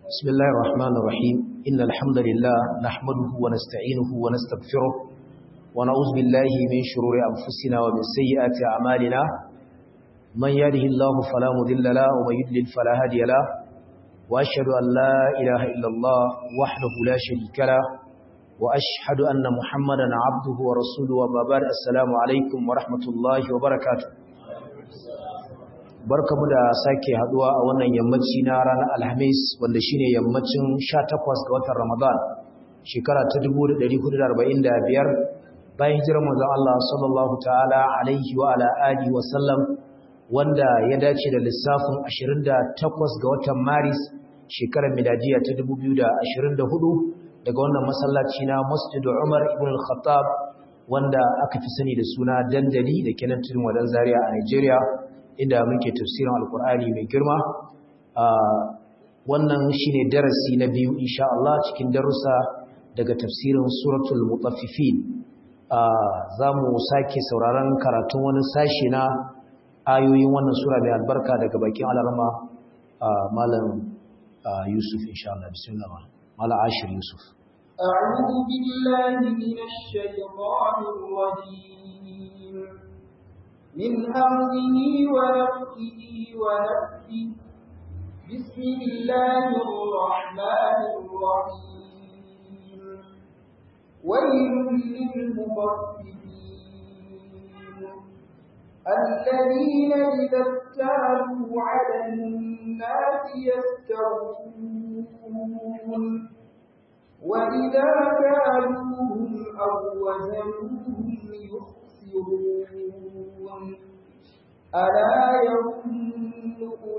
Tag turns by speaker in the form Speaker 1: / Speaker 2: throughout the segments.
Speaker 1: بسم الله الرحمن الرحيم إن الحمد لله نحمده ونستعينه ونستغفره ونعوذ بالله من شرور أنفسنا ومن سيئات أعمالنا من يهده الله فلا مضل له ومن يضلل فلا هادي له وأشهد أن لا إله إلا الله وحده لا شريك له وأشهد أن محمدا عبده ورسوله وما بعد السلام عليكم ورحمة الله وبركاته barkamu da sake haduwa a wannan yammaci na ranar alhamis wanda shine yammacin 18 ga watan ramadan shekara ta 1445 bayan hijirar manzon Allah sallallahu ta'ala alaihi wa ala alihi wa sallam wanda ya dace da lissafin 28 ga watan maris shekarar miladiya ta 2024 daga wannan masallaci na Masjid Umar ibn al-Khattab wanda aka fi sani da suna dandali da kenan tudun wadan Zaria a Nigeria inda muke tafsirin alkur'ani mai girma wannan shine darasi na biyu insha Allah cikin darussa daga tafsirin suratul mutaffifin zamu sake sauraron karatun wani sashi na ayoyin wannan sura mai albarka daga bakin alarma malam Yusuf insha Allah bismillah malam Ashir Yusuf
Speaker 2: أعوذ بالله من الشيطان الرجيم من همزه ونفخه ونفخه بسم الله الرحمن الرحيم ويل للمطففين الذين إذا اكتالوا على الناس يستوفون وإذا كالوهم أو وزنوهم يخسرون ألا يظن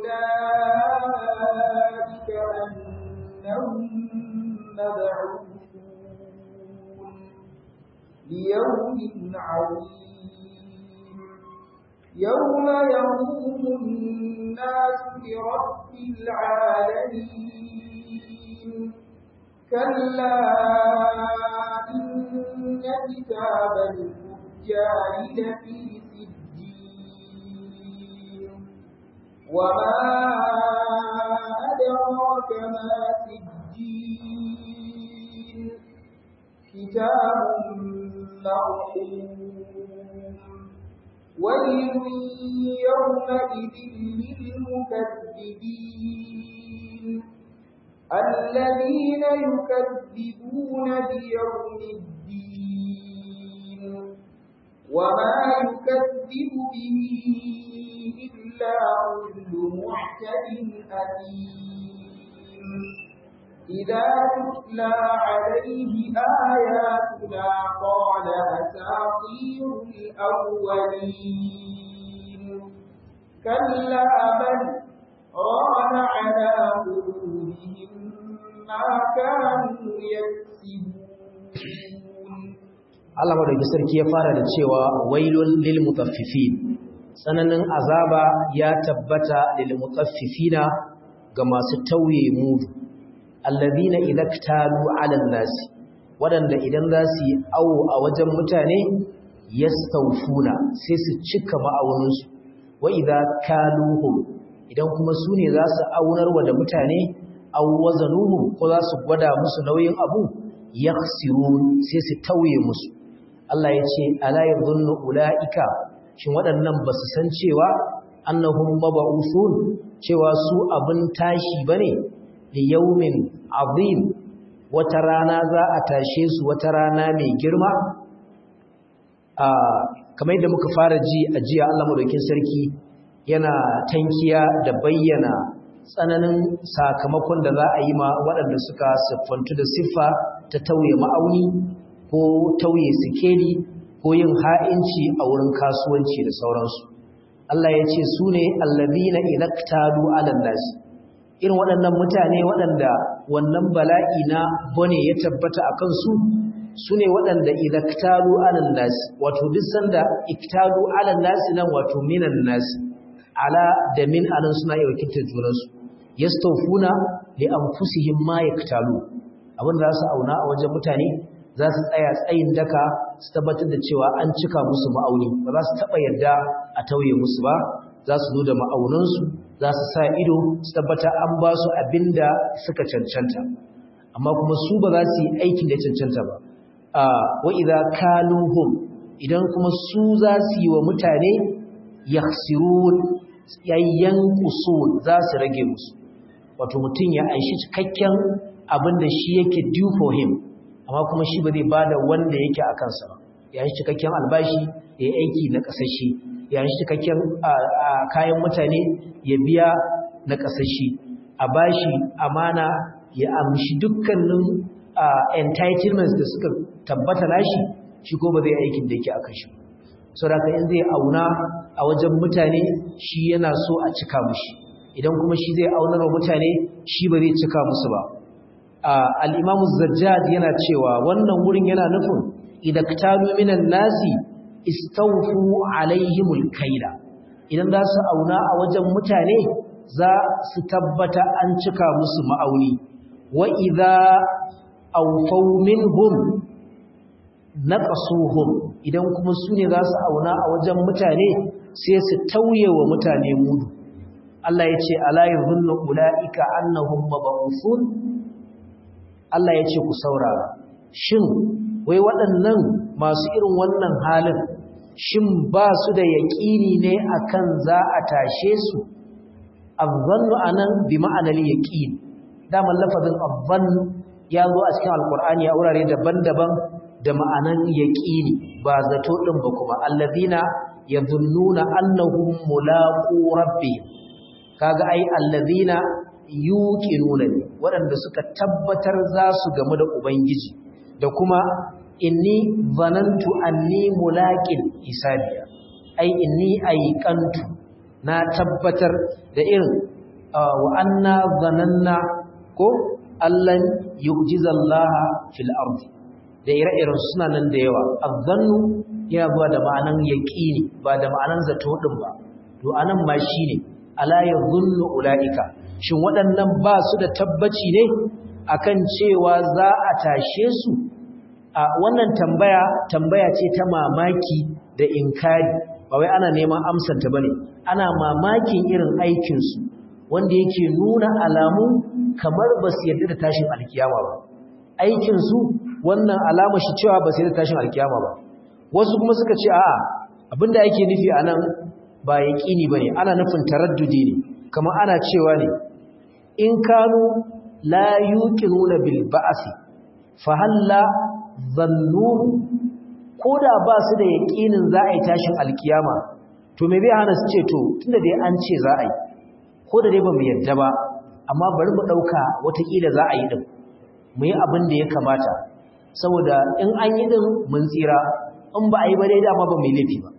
Speaker 2: أولئك أنهم مبعوثون ليوم عظيم يوم يقوم الناس لرب العالمين كلا إن كتاب الفجار لفي سجين وما أدراك ما سجين كتاب مرحوم ويل يومئذ للمكذبين الذين يكذبون بيوم الدين وما يكذب به إلا كل معتد أثيم إذا تتلى عليه آياتنا قال أساطير الأولين كلا بل ران على قلوبهم ما كانوا يكسبون
Speaker 1: Allah madauki sarki ya fara da cewa wailul lil mutaffifin tsananin azaba ya tabbata lil mutaffifina ga masu tauye mudu alladhina idaktalu ala nas wadanda idan za su yi awo a wajen mutane yastawfuna sai su cika ma'auninsu wa idza kaluhum idan kuma su ne za su aunarwa da mutane aw wazanuhum ko za su gwada musu nauyin abu yakhsirun sai su tauye musu Allah ya ce ala yadhunnu ulaika shin waɗannan ba su san cewa annahum mab'uthun cewa su abin tashi bane li yawmin azim wata rana za a tashe su wata rana mai girma a kamar yadda muka fara ji a jiya Allah madaukin sarki yana tankiya da bayyana tsananin sakamakon da za a yi ma waɗanda suka siffantu da siffa ta tauye ma'auni ko tauye sikeli ko yin ha'inci a wurin kasuwanci da sauransu Allah ya ce su ne allazina idaktalu alan nasi irin waɗannan mutane waɗanda wannan bala'i na bane ya tabbata a kansu su ne waɗanda idaktalu alan nasi wato duk sanda iktalu alan nasi nan wato minan nasi ala da min anan suna iya wakiltar junansu yastawfuna li anfusihim ma yaktalu abin da za su auna a wajen mutane za su tsaya tsayin daka su tabbatar da cewa an cika musu ma'auni ba za su taɓa yarda a tauye musu ba za su zo da ma'aunansu za su sa ido su tabbata an ba su abinda suka cancanta amma kuma su ba za su yi aikin da cancanta ba wa idza kaluhum idan kuma su za su yi wa mutane yakhsirun yayyan usul za su rage musu wato mutum ya aishi cikakken abinda shi yake due for him amma kuma shi ba zai bada wanda yake a kansa ba ya yi cikakken albashi ya yi aiki na kasashe ya yi cikakken kayan mutane ya biya na kasashe a bashi amana ya amshi dukkanin entitlements da suka tabbata nashi shi ko ba zai aikin da yake akan shi saboda in zai auna a wajen mutane shi yana so a cika mushi idan kuma shi zai aunar wa mutane shi ba zai cika musu ba al-Imam zajjad yana cewa wannan wurin yana nufin idan ktalu minan nasi istawfu alaihimul kaila idan za su auna a wajen mutane za su tabbata an cika musu ma'auni wa idza awfaw minhum naqasuhum idan kuma su ne za su auna a wajen mutane sai su tauye wa mutane mudu Allah ya ce ala yadhunnu ulaika annahum mab'uthun Allah ya ce ku saurara shin wai waɗannan masu irin wannan halin shin ba su da yaƙini ne akan za a tashe su azzannu anan bi ma'anar yaqin daman lafazin azzan ya zo a cikin alqur'ani a wurare daban-daban da ma'anan yaqini ba zato din ba kuma allazina yadhunnuna annahum mulaqu rabbihim kaga ai allazina yuqinuna ne waɗanda suka tabbatar za su gamu da ubangiji da kuma inni zanantu anni mulaqin hisabiya ai inni aiqantu na tabbatar da irin wa anna zananna ko allan yu'jizallaha fil ardi da ire-iren suna nan da yawa azzannu yana zuwa da ma'anan yaqini ba da ma'anan zato din ba to anan ma shine ala yadhunnu ulaika shin waɗannan ba su da tabbaci ne akan cewa za a tashe su a wannan tambaya tambaya ce ta mamaki da inkari ba wai ana neman amsanta bane ana mamakin irin aikin su wanda yake nuna alamu kamar ba su yarda da tashin alkiyama ba aikin su wannan alama shi cewa ba su yarda da tashin alkiyama ba wasu kuma suka ce a'a abinda yake nufi anan ba yaqini bane ana nufin taraddudi ne kamar ana cewa ne in kanu la yuqinuna bil ba'si fa halla zannu koda ba su da yaqinin za a yi tashin alkiyama to me zai hana su ce to tunda dai an ce za a yi ko da dai ba mu yadda ba amma bari mu dauka watakila za a yi din mu yi abin da ya kamata saboda in an yi din mun tsira in ba a yi ba dai dama ba mai laifi ba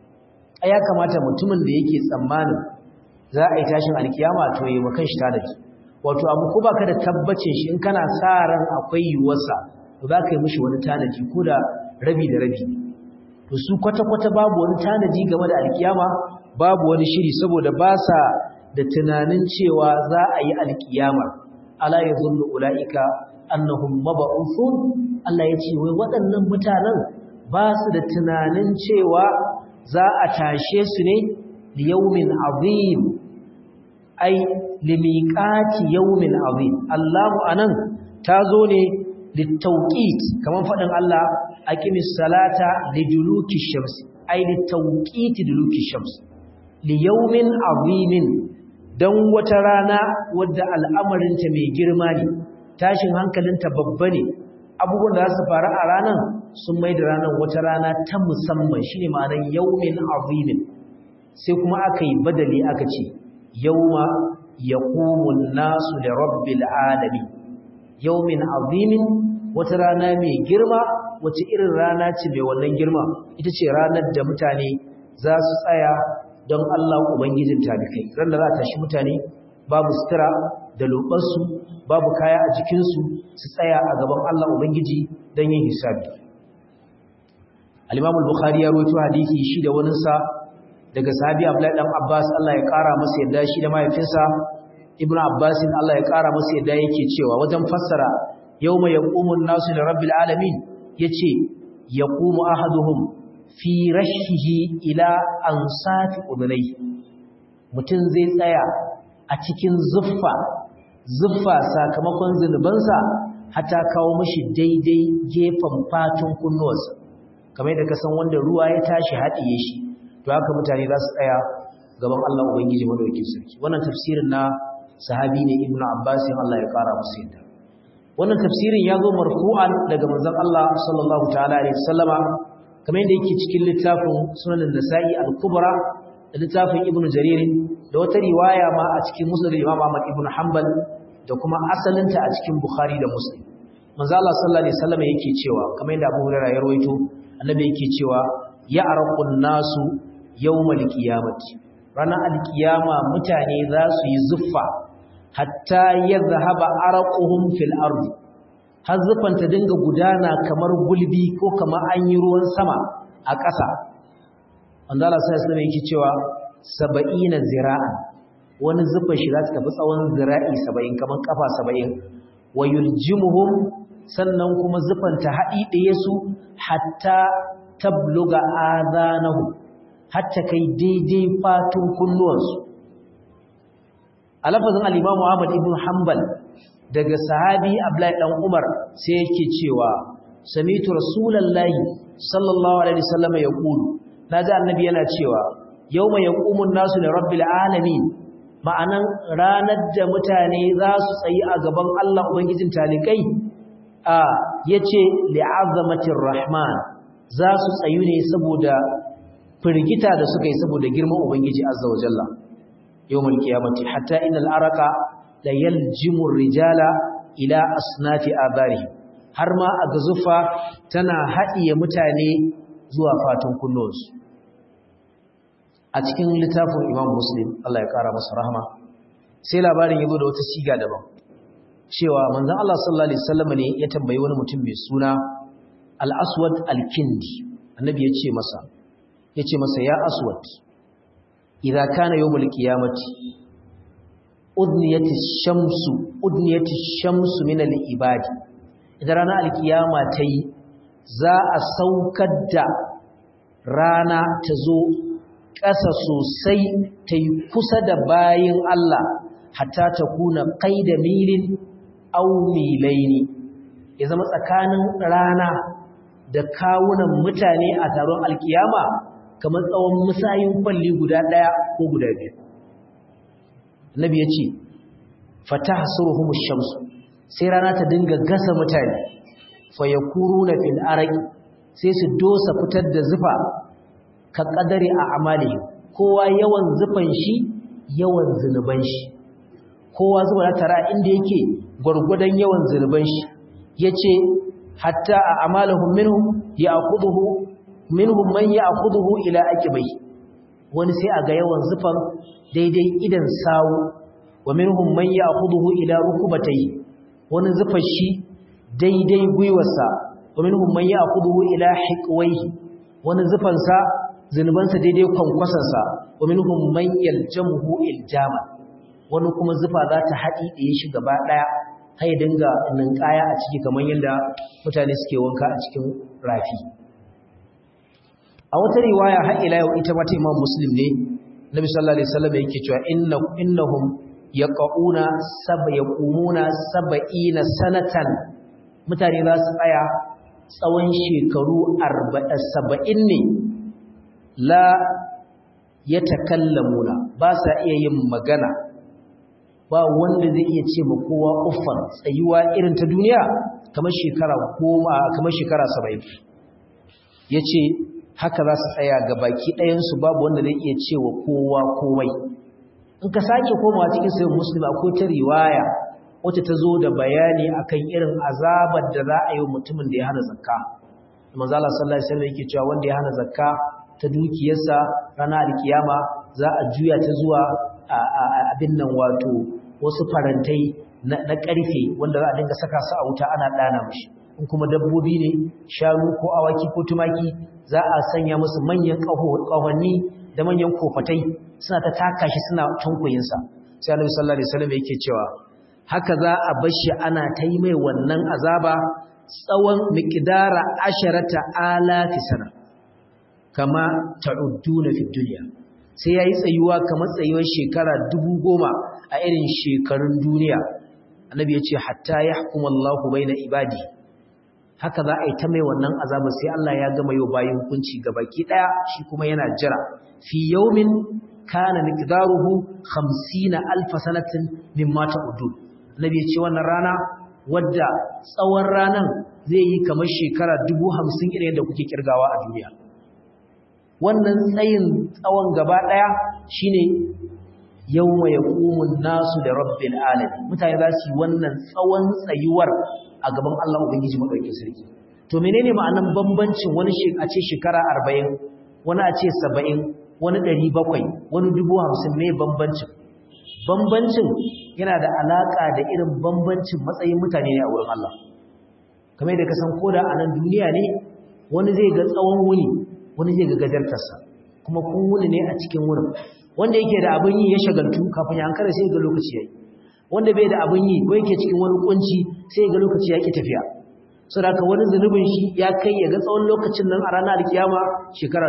Speaker 1: a ya kamata mutumin da yake tsammanin za a yi tashin alkiyama to yi makan shi tanadi wato abu ko baka da tabbacin shi in kana sa ran akwai yiwuwarsa to za ka yi mishi wani tanadi ko da rabi da rabi to su kwata-kwata babu wani tanadi game da alkiyama babu wani shiri saboda ba sa da tunanin cewa za a yi alkiyama ala ya zullu ula'ika annahum mab'uthun Allah ya ce wai waɗannan mutanen ba su da tunanin cewa za a tashe su ne liyaumin azim ai limiqati yaumin azim Allahu anan tazo ne litawqit kaman fadin Allah aqimis salata liduluki shams ai litawqit duluki shams liyaumin azimin dan wata rana wadda al'amarinta mai girma ne tashin hankalinta babba ne abubuwan da za su faru a ranar sun mai da ranar wata rana ta musamman shine ma'anar yaumin azimin sai kuma aka yi badali aka ce yauma yaqumun nasu da rabbil alamin yaumin azimin wata rana mai girma wace irin rana ce mai wannan girma ita ce ranar da mutane za su tsaya don Allah ubangijin talikai ran da za ta shi mutane babu sutura da lobarsu babu kaya a jikinsu su tsaya a gaban Allah ubangiji don yin hisabi al-Imam al-Bukhari ya rawaito hadisi shi da wani sa daga sahabi Abdullahi dan Abbas Allah ya kara masa yadda shi da mahaifinsa Ibn Abbas Allah ya kara masa yadda yake cewa wajen fassara yawma yaqumun nasu li rabbil alamin yace yaqumu ahaduhum fi rashihi ila ansati udunai mutum zai tsaya a cikin zuffa zuffa sakamakon zunubansa hata kawo mashi daidai gefen fatun kunnuwarsa kamar yadda ka san wanda ruwa ya tashi haɗiye shi to haka mutane za su tsaya gaban Allah Ubangiji madaukakin sarki wannan tafsirin na sahabi ne Ibn Abbas Allah ya kara musu yadda wannan tafsirin ya zo marfu'an daga manzon Allah sallallahu ta'ala alaihi wasallama kamar yadda yake cikin littafin Sunan Nasa'i al-Kubra da littafin Ibn Jarir da wata riwaya ma a cikin Musnad Imam Ahmad ibn Hanbal da kuma asalinta a cikin Bukhari da Muslim manzo Allah sallallahu alaihi wasallama yake cewa kamar yadda Abu Hurairah ya rawaito annabi yake cewa ya arqun nasu yawmal qiyamati ranar alkiyama mutane za su yi zuffa hatta ya zahaba araquhum fil ardi har zuffan ta dinga gudana kamar gulbi ko kamar an yi ruwan sama a ƙasa wanda Allah sai sai yake cewa 70 zira'an wani zuffan shi za ta tafi tsawon zira'i 70 kamar kafa 70 wa yuljimuhum sannan kuma zuffan ta haɗi ɗaya su hatta tabluga adanahu hatta kai daidai fatun kunnuwansu a lafazin al-Imam Ahmad ibn Hanbal daga sahabi Abdullahi dan Umar sai yake cewa samitu rasulullahi sallallahu alaihi wasallam yaqulu naji annabi yana cewa yawma yaqumun nasu li rabbil alamin ma'anan ranar da mutane za su tsayi a gaban Allah ubangijin talikai a yace li'azamatir rahman za su tsayu ne saboda firgita da suka yi saboda girman ubangiji azza wa jalla yawmal qiyamati hatta innal araka la yaljimu rijala ila asnati abarihi har ma a gazufa tana haɗiye mutane zuwa fatan kullonsu a cikin littafin imam muslim Allah ya ƙara masa rahama sai labarin ya zo da wata siga daban cewa manzon Allah sallallahu alaihi wasallam ne ya tambayi wani mutum mai suna al-aswad al-kindi annabi ya ce masa ya ce masa ya aswad idza kana yawmul qiyamati udniyati shamsu udniyati shamsu min al-ibadi idan ranar alkiyama ta yi za a saukar da rana ta zo ƙasa sosai ta yi kusa da bayin Allah hatta ta kuna kai da milin au milaini ya zama tsakanin rana da kawunan mutane a taron alkiyama kamar tsawon musayin kwalli guda ɗaya ko guda biyu Nabi ya ce fata hasuruhumus shamsu sai rana ta dinga gasa mutane fa yakuruna fil araqi sai su dosa fitar da zufa ka kadari a amali kowa yawan zufan shi yawan zunuban shi kowa zuwa tara inda yake gurgudan yawan zunuban shi yace hatta a amalahum minhum ya'khudhu minhum man ya'khudhu ila aqibai wani sai aga yawan zufan daidai idan sawu wa minhum man ya'khudhu ila rukubatayhi wani zufar shi daidai gwiwarsa wa minhum man ya'khudhu ila hiqwayhi wani zufansa zunubansa daidai kwankwasarsa wa minhum man yaljamuhu iljama wani kuma zufa za ta haɗi ɗaya shi gaba ɗaya har ya dinga ninkaya a ciki kamar yadda mutane suke wanka a cikin rafi a wata riwaya har ila yau ita mata imam muslim ne nabi sallallahu alaihi wasallam yake cewa inna innahum yaquna sab yaqumuna sab'ina sanatan mutane za su tsaya tsawon shekaru 70 ne la yatakallamuna ba sa iya yin magana ba wanda zai iya ce ma kowa uffan tsayuwa irin ta duniya kamar shekara goma kamar shekara 70 yace haka za su tsaya ga baki ɗayansu babu wanda zai iya cewa kowa komai in ka sake komawa cikin sayin musulmi akwai ta riwaya wacce ta zo da bayani akan irin azabar da za a yi mutumin da ya hana zakka manzo Allah sallallahu alaihi wasallam yake cewa wanda ya hana zakka ta dukiyarsa ranar alkiyama za a juya ta zuwa abin nan wato wasu farantai na ƙarfe wanda za a dinga saka su a wuta ana ɗana mashi in kuma dabbobi ne shanu ko awaki ko tumaki za a sanya musu manyan ƙahonni da manyan kofatai suna ta taka shi suna tunkuyinsa sai annabi sallallahu alaihi wasallam yake cewa haka za a bar shi ana ta yi mai wannan azaba tsawon miqdara asharata alafi sana kama ta'udduna fi dunya sai yayi tsayuwa kamar tsayuwar shekara dubu goma a irin shekarun duniya annabi ya ce hatta yahkum Allahu baina ibadi haka za a yi ta mai wannan azaba sai Allah ya gama yau bayan hukunci baki daya shi kuma yana jira fi yawmin kana miqdaruhu 50 alf sanatin mimma ta'udun annabi ya ce wannan rana wadda tsawon ranan zai yi kamar shekara 50 irin yadda kuke kirgawa a duniya wannan tsayin tsawon gaba daya shine yawma yaqumun nasu da rabbil alamin mutane za su yi wannan tsawon tsayuwar a gaban Allah ubangiji madaukakin sarki to menene ma'anan bambancin wani a ce shekara 40 wani a ce 70 wani 700 wani 50 me bambancin bambancin yana da alaka da irin bambancin matsayin mutane ne a wurin Allah kamar da ka san koda a nan duniya ne wani zai ga tsawon wuni wani zai ga gajartarsa kuma kun wuni ne a cikin wurin wanda yake da abin yi ya shagaltu kafin ya hankara sai ga lokaci yayi wanda bai da abin yi ko yake cikin wani kunci sai ga lokaci ya ki tafiya saboda haka wani zanubin shi ya kai ya ga tsawon lokacin nan a ranar kiyama shekara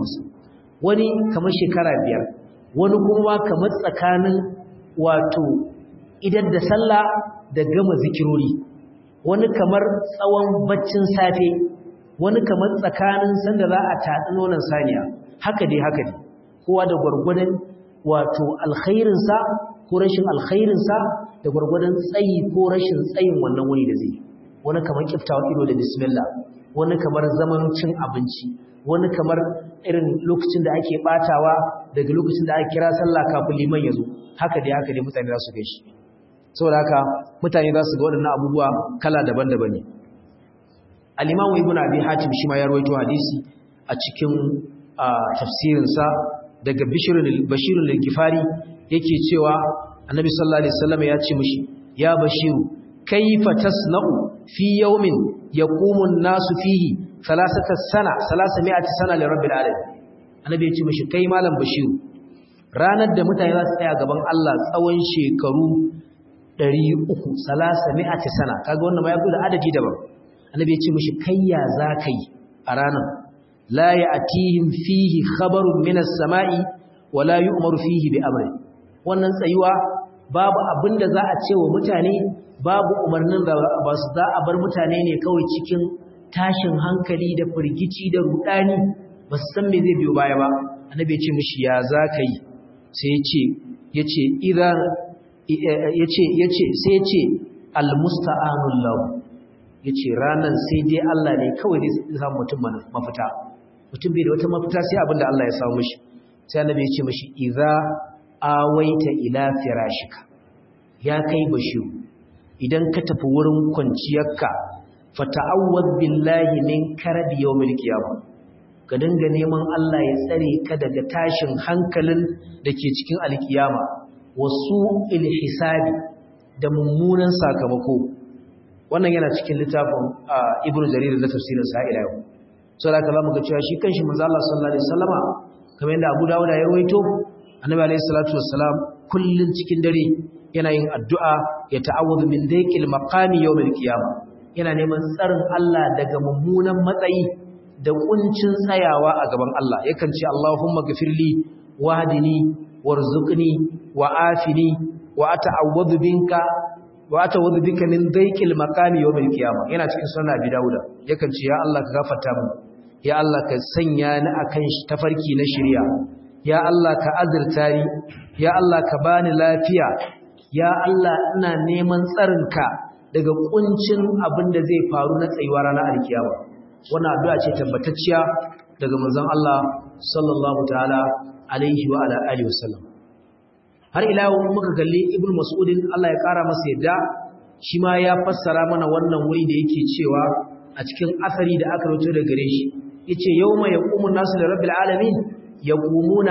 Speaker 1: 50 wani kamar shekara biyar wani kuma kamar tsakanin wato idan da sallah da gama zikirori wani kamar tsawon baccin safe wani kamar tsakanin sanda za a tatsi nonon saniya haka dai haka dai kowa da gwargwadon wato alkhairinsa ko rashin alkhairinsa da gwargwadon tsayi ko rashin tsayin wannan wuni da zai wani kamar kiftawa ido da bismillah wani kamar zaman cin abinci wani kamar irin lokacin da ake batawa daga lokacin da aka kira sallah kafin liman ya zo haka dai haka dai mutane za su gaishe saboda haka mutane za su ga waɗannan abubuwa kala daban-daban ne al-imamu ibnu abi hatim shi ma ya rawaito hadisi a cikin tafsirinsa daga bashirun al-gifari yake cewa annabi sallallahu alaihi wasallam ya ce mishi ya bashiru kaifa tasna'u fi yawmin yaqumu an-nasu fihi thalathata sana 300 sana li rabbil alamin annabi ya ce mishi kai malam bashiru ranar da mutane za su tsaya gaban Allah tsawon shekaru 300 300 sana kaga wannan ma ya da adadi daban annabi ya ce mishi kai ya zakai a ranar la ya'tihim fihi khabarun minas sama'i wala yu'maru fihi bi amri wannan tsayuwa babu abinda za a ce wa mutane babu umarnin da ba su za a bar mutane ne kawai cikin tashin hankali da firgici da rudani ba su san me zai biyo baya ba annabi ya ce mishi ya za ka yi sai ya ce ya ce idan ya ce ya ce sai ya ce almusta'anul lahu ya ce ranar sai dai Allah ne kawai zai samu mutum mafita mutum bai da wata mafita sai abinda Allah ya samu mishi sai annabi ya ce mishi idza awaita ila firashika ya kai bashiru idan ka tafi wurin kwanciyarka fata'awwaz billahi min karabi yawmil qiyamah ka dinga neman Allah ya tsare ka daga tashin hankalin da ke cikin alkiyama wasu ilhisabi da mummunan sakamako wannan yana cikin littafin ibnu jarir da tafsirin sa ila yau so da kalamu ga cewa shi kanshi manzo Allah sallallahu alaihi wasallama kamar yadda Abu Dawud ya rawaito annabi alaihi salatu wassalam kullun cikin dare yana yin addu'a ya ta'awudu min dayqil maqami yawmil qiyamah yana neman tsarin Allah daga mummunan matsayi da kuncin tsayawa a gaban Allah yakan ce Allahumma ghafirli wahdini warzuqni wa'afini wa ata'awwadu binka wa ata'awwadu bika min dayqil maqami yawmil qiyamah yana cikin sunan Abi Dawud yakan ce ya Allah ka gafarta min ya Allah ka sanya ni akan tafarki na shari'a ya Allah ka azurta ni ya Allah ka bani lafiya ya Allah ina neman tsarinka daga kuncin abin da zai faru na tsayuwa ranar alkiyama wannan addu'a ce tabbatacciya daga manzon Allah sallallahu ta'ala alaihi wa ala alihi wasallam har ila yau muka kalli ibnu mas'udin Allah ya kara masa yadda shi ma ya fassara mana wannan wuri da yake cewa a cikin asari da aka rubuta daga gare shi yace yawma yaqumu nasu da rabbil alamin yaqumuna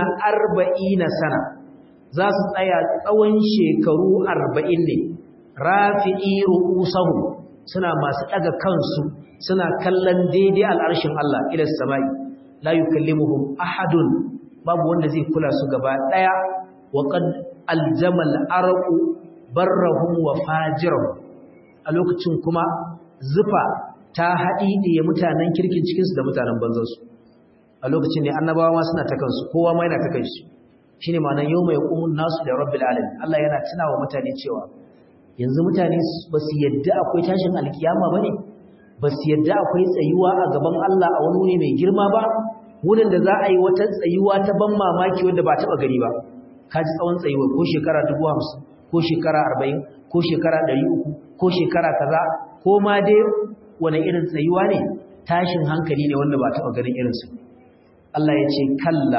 Speaker 1: 40 sana za su tsaya tsawon shekaru 40 ne rafi'i ru'usahum suna masu daga kansu suna kallon daidai al'arshin Allah ila samai la yukallimuhum ahadun babu wanda zai kula su gaba daya wa qad aljamal arqu barrahum wa fajirahum a lokacin kuma zufa ta haɗi ɗaya mutanen kirkin cikinsu da mutanen banzansu a lokacin ne annabawa ma suna ta kansu kowa ma yana ta kansu shine ma'anar yawma yaqumun nasu da rabbil alamin Allah yana tunawa mutane cewa yanzu mutane ba su yadda akwai tashin alkiyama bane ba su yadda akwai tsayuwa a gaban Allah a wani wuri mai girma ba wurin da za a yi wata tsayuwa ta ban mamaki wanda ba taɓa gani ba ka ji tsawon tsayuwa ko shekara dubu hamsin ko shekara arba'in ko shekara ɗari uku ko shekara kaza ko ma dai wani irin tsayuwa ne tashin hankali ne wanda ba taɓa ganin irinsu Allah ya ce kalla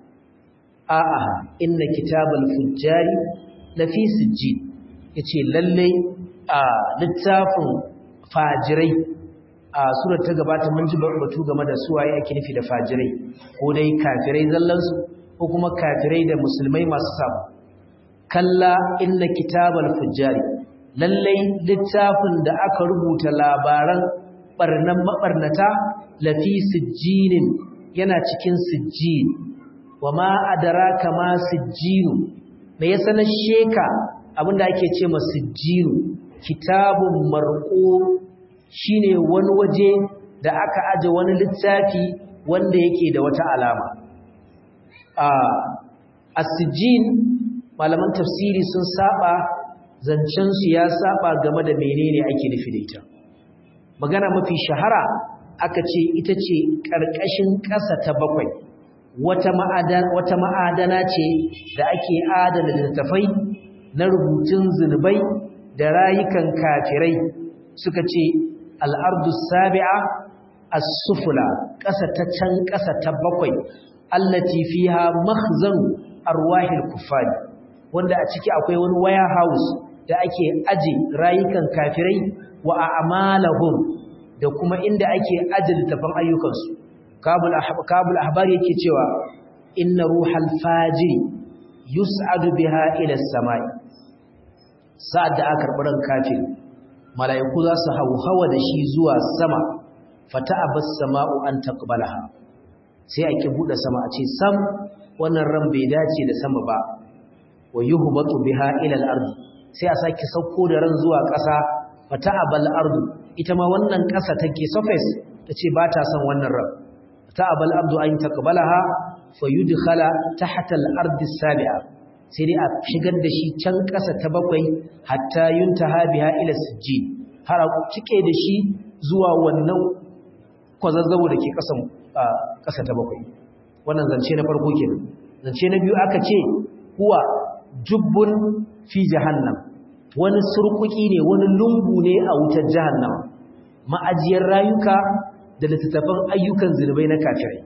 Speaker 1: a'a inna kitabal fujjari lafi sijjin yace lalle a littafin fajirai a surar ta gabata mun ji batu game da su waye ake nufi da fajirai ko dai kafirai zallansu ko kuma kafirai da musulmai masu samu kalla inna kitabal fujjari lalle littafin da aka rubuta labaran barnan mabarnata lafi sijjinin yana cikin sijjin wa ma adraka ma sijjinu me ya sanar sheka abinda ake ce ma sijjinu kitabun marqum shine wani waje da aka aje wani littafi wanda yake da wata alama a as-sijjin malaman tafsiri sun saba zancen su ya saba game da menene ake nufi da ita magana mafi shahara aka ce ita ce ƙarƙashin ƙasa ta bakwai wata ma'adana ce da ake adana littattafai na rubutun zunubai da rayukan kafirai suka ce al'ardu sabi'a as-sufula ƙasa ta can ƙasa ta bakwai allati fiha makhzanu arwahil kuffari wanda a ciki akwai wani waya house da ake aje rayukan kafirai wa a'malahum da kuma inda ake aje littafan ayyukansu kabul kabul ahbari yake cewa inna ruhal fajiri yus'adu biha ila as-samai sa'ad da aka karɓi ran kafiri mala'iku za su hauhawa da shi zuwa sama fata abas sama'u an taqbalaha sai a ki bude sama a ce sam wannan ran bai dace da sama ba wa yuhbatu biha ila al-ard sai a saki sauko da ran zuwa ƙasa fata abal ardu ita ma wannan ƙasa take surface tace ba ta son wannan ran fata abal ardu an taqbalaha fayudkhala tahta al-ardi as-sabi'a sai dai a shigar da shi can ƙasa ta bakwai hatta yuntaha biha ila sijjin har a cike da shi zuwa wannan kwazazzabo da ke ƙasan ƙasa ta bakwai wannan zance na farko kenan zance na biyu aka ce huwa jubbun fi jahannam wani surkuki ne wani lungu ne a wutar jahannam ma'ajiyar rayuka da littattafan ayyukan zunubai na kafirai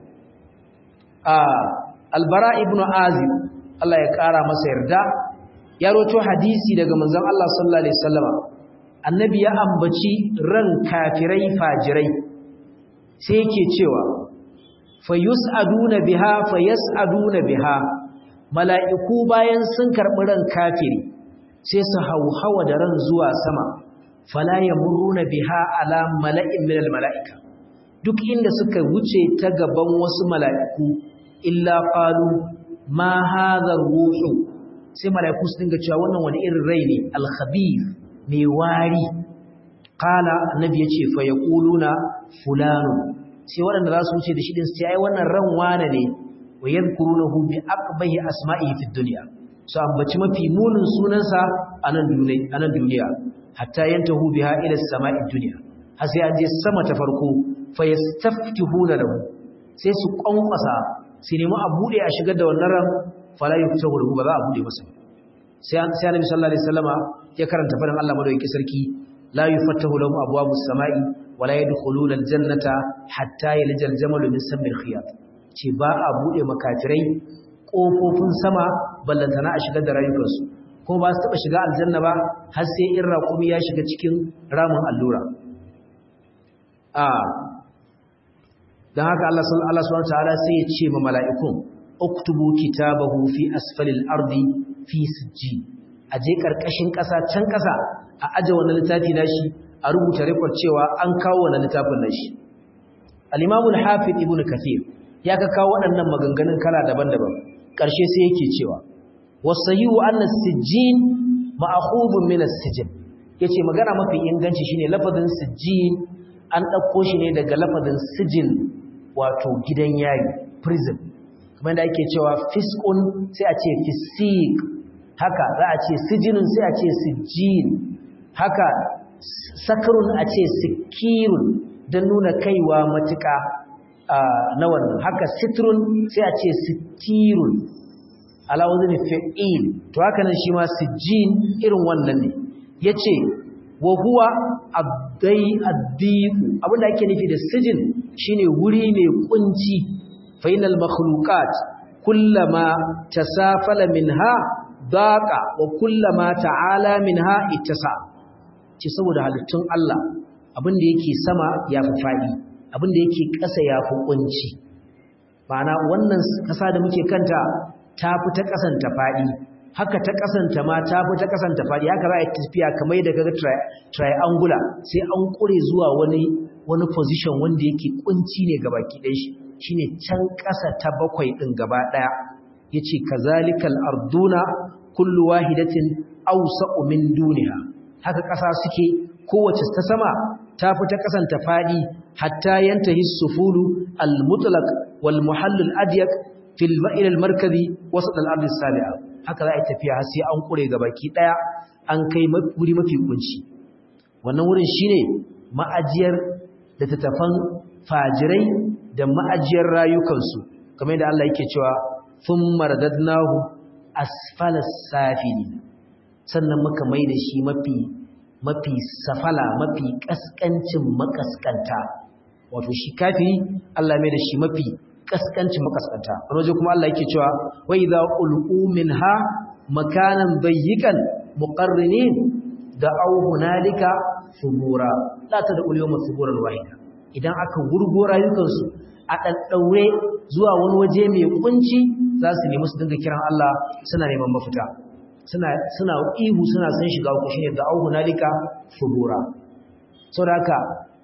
Speaker 1: albara ibn azib Allah ya ƙara masa yarda ya roto hadisi daga manzon Allah sallallahu alaihi wasallama annabi ya ambaci ran kafirai fajirai sai yake cewa fayus'aduna biha fayas'aduna biha mala'iku bayan sun karɓi ran kafiri sai su hauhawa da ran zuwa sama fala yamurruna biha ala mala'in minal mala'ika duk inda suka wuce ta gaban wasu mala'iku illa qalu ma hadha ruhu sai malaiku su dinga cewa wannan wani irin rai ne al-khabith mai wari qala annabi yace fa yaquluna fulanu sai waɗanda za su wuce da shi din sai ai wannan ran wane ne wa yadhkurunahu bi aqbahi asma'ihi fid dunya so ambaci mafi munin sunansa a nan duniya a nan duniya hatta yantahu biha ila as-sama'i dunya har sai an je sama ta farko fa yastaftihuna lahu sai su kwankwasa sai nemi a bude a shigar da wannan ran fala yuftahu lahu ba za a bude masa sai sai annabi sallallahu alaihi wasallama ya karanta faɗin Allah madaukakin sarki la yufattahu lahum abwabus samai wala yadkhuluna aljannata hatta yaljal jamalu min samil khiyat ce ba a bude makafirai kofofin sama ballantana a shigar da rayukansu kuma ba su taba shiga aljanna ba har sai in raƙumi ya shiga cikin ramin allura a don haka Allah subhanahu ta'ala sai ya ce ma mala'ikun uktubu kitabahu fi asfalil ardi fi sijji a je karkashin ƙasa can ƙasa a aje wannan littafi nashi a rubuta rekord cewa an kawo wannan littafin nashi al-imamu al-hafiz ibn kathir ya ka kawo waɗannan maganganun kala daban-daban ƙarshe sai yake cewa wasayu anna sijjin ma'khudun min as-sijn yace magana mafi inganci shine lafazin sijjin an ɗauko shi ne daga lafazin sijin wato gidan yari prison kamar da ake cewa fiskun sai a ce fisik haka za a ce sijinun sai a ce sijin haka sakarun a ce sikirun don nuna kaiwa matuka na wannan haka sitrun sai a ce sitirun alawazin fi'il to haka nan shi ma sijin irin wannan ne yace wa huwa abdai addiqu abinda ake nufi da sijin shine wuri mai kunci fainal makhluqat kullama tasafala minha daqa wa kullama ta'ala minha ittasa ce saboda halittun Allah abinda yake sama yafi fadi abinda yake ƙasa yafi kunci ma'ana wannan ƙasa da muke kanta ta fi ta ƙasanta fadi haka ta kasanta ma ta fi ta kasanta fadi haka za a yi tafiya kamar da kaga triangular sai an kure zuwa wani wani position wanda yake kunci ne ga baki ɗaya shi shine can ƙasa ta bakwai ɗin gaba ɗaya yace kazalikal arduna kullu wahidatin awsa'u min duniha haka ƙasa suke kowace ta sama ta fi ta kasanta fadi hatta yantahi sufulu al mutlaq wal muhall al adyaq fil ma'il al markazi wasat al ard as-sabi'a haka za a yi tafiya har sai an kure ga baki daya an kai wuri mafi kunci wannan wurin shine ma'ajiyar da tattafan fajirai da ma'ajiyar rayukansu kamar yadda Allah yake cewa thumma radadnahu asfala safili sannan muka mai da shi mafi mafi safala mafi kaskancin makaskanta wato shi kafiri Allah mai da shi mafi kaskancin makaskanta wani waje kuma Allah yake cewa wa idza ulqu minha makanan dayyikan muqarrinin da au hunalika subura la ta da ulyawma suburan wahida idan aka gurgo rayukansu a daddaure zuwa wani waje mai kunci za su nemi su dinga kiran Allah suna neman mafita suna suna ihu suna san shiga ku shine da au hunalika subura saboda haka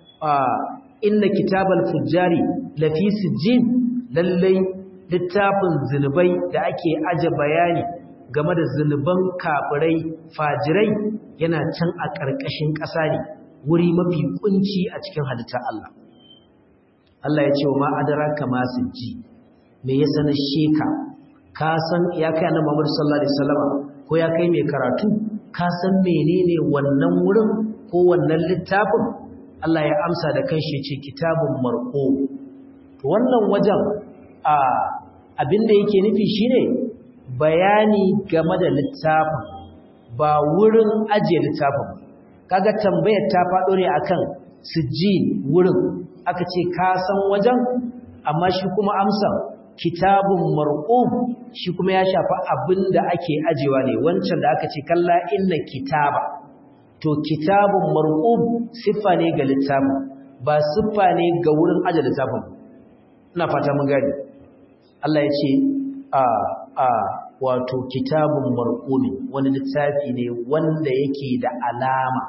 Speaker 1: inna kitabal fujjari lafi sijjin lallai littafin zunubai da ake aje bayani game da zunuban kafirai fajirai yana can a ƙarƙashin ƙasa ne wuri mafi kunci a cikin halittar Allah Allah ya ce wa ma'adara kama sijji me ya sanar sheka ka san ya kai annabi Muhammad sallallahu alaihi wasallam ko ya kai mai karatu ka san menene wannan wurin ko wannan littafin Allah ya amsa da kanshi ya ce kitabun marqo to wannan wajen a abinda yake nufi shine bayani game da littafin ba wurin ajiye littafin kaga tambayar ta faɗo ne akan sijjin wurin aka ce ka san wajen amma shi kuma amsa kitabun marqum shi kuma ya shafa abinda ake ajewa ne wancan da aka ce kalla inna kitaba to kitabun marqum siffa ne ga littafin ba siffa ne ga wurin aje littafin ina fata mun gani Allah ya ce a a wato kitabun marqumi wani littafi ne wanda yake da alama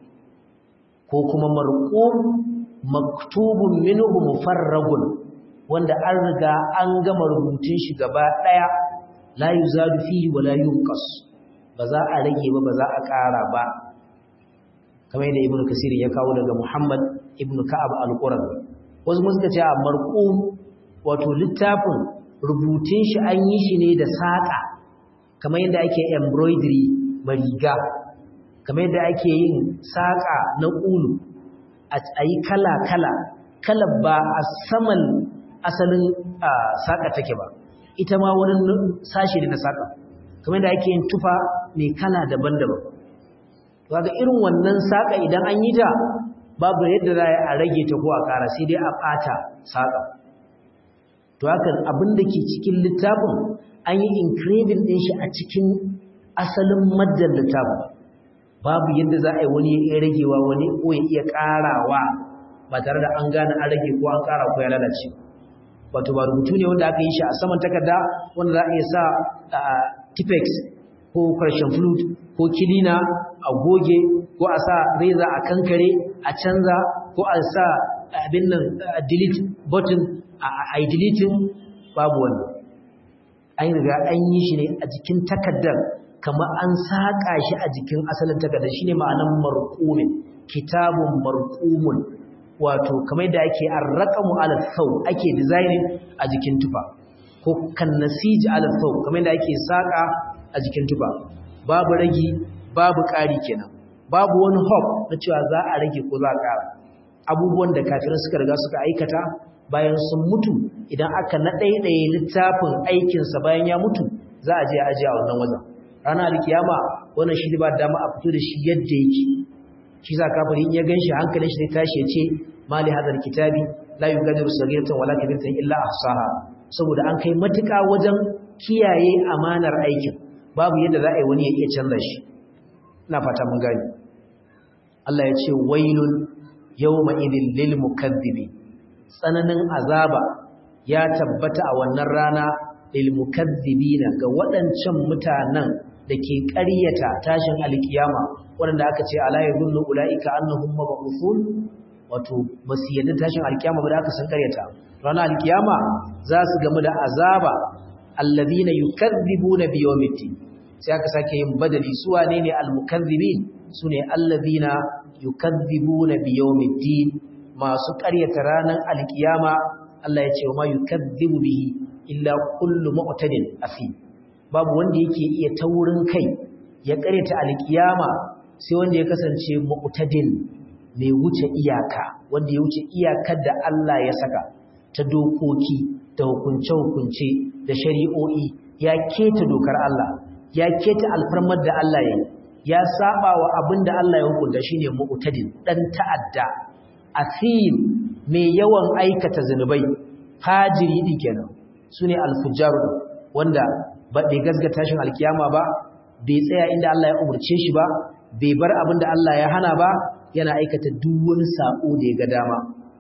Speaker 1: ko kuma marqum maktubun minhu mufarragun wanda an riga an gama rubutun shi gaba daya la yuzadu fihi wa la yunqas ba za a rage ba ba za a ƙara ba kamar yadda ibnu kasir ya kawo daga muhammad ibnu ka'ab al-qurazi wasu mun suka ce a marqum wato littafin rubutun shi an yi shi ne da saƙa kamar yadda ake embroidery mariga kamar yadda ake yin saƙa na ƙulu a yi kala-kala kala ba a saman asalin saƙa take ba ita ma wani sashi ne na saƙa kamar yadda ake yin tufa mai kala daban-daban waga irin wannan saƙa idan an yi ta babu yadda za a rage ta ko a ƙara sai dai a ɓata saƙa to haka abin da ke cikin littafin an yi engraving ɗin shi a cikin asalin maddan littafin babu yadda za a yi wani ya ragewa wani ko ya iya ƙarawa ba tare da an gane an rage ko an ƙara ko ya lalace wato ba rubutu ne wanda aka yi shi a saman takarda wanda za a iya sa tipex ko karshen flute ko kilina a goge ko a sa reza a kankare a canza ko a sa abin nan delete button a yi deleting babu wani an riga an yi shi ne a jikin takardar kamar an saƙa shi a jikin asalin takardar shi ne ma'anan marƙumin kitabun marƙumun wato kamar da ake an raƙamu alasau ake designing a jikin tufa ko kan nasij ala thawb kamar da ake saka a jikin tufa babu ragi babu ƙari kenan babu wani hope na cewa za a rage ko za a ƙara abubuwan da kafirai suka riga suka aikata bayan sun mutu idan aka naɗaiɗaye littafin aikinsa bayan ya mutu za a je a ajiye a wannan wajen ranar alkiyama wannan shi ba dama a fito da shi yadda yake shi za kafiri in ya gan shi hankalin shi zai tashi ya ce mali hadar kitabi la yugadiru sagiratan wala kabiratan illa ahsaha saboda an kai matuƙa wajen kiyaye amanar aikin babu yadda za a yi wani ya iya canza shi ina fata mun gani Allah ya ce wailun yawma idin lil mukazzibi tsananin azaba ya tabbata a wannan rana lil mukazzibina ga waɗancan mutanen da ke ƙaryata tashin alkiyama waɗanda aka ce ala yadullu ulaika annahum mab'uthun wato basu yadda tashin alkiyama ba da aka san ƙaryata ranar alkiyama za su gamu da azaba alladhina yukazzibuna biyawmiddin sai aka sake yin badali su wane ne almukazzibin sune alladhina yukazzibuna biyawmiddin masu ƙaryata ranar alkiyama Allah ya ce wa ma yukazzibu bihi illa kullu mu'tadin afi babu wanda yake iya taurin kai ya ƙaryata alkiyama sai wanda ya kasance mu'tadin mai wuce iyaka wanda ya wuce iyakar da Allah ya saka ta dokoki da hukunce-hukunce da shari'o'i ya keta dokar Allah ya keta alfarmar da Allah ya yi ya saba wa abin da Allah ya hukunta shine mu'tadin dan ta'adda asim mai yawan aikata zanubai fajiri din kenan sune alfujar wanda ba bai gasgata shin alkiyama ba bai tsaya inda Allah ya umurce shi ba bai bar abin da Allah ya hana ba yana aikata duk wani sako da ya ga dama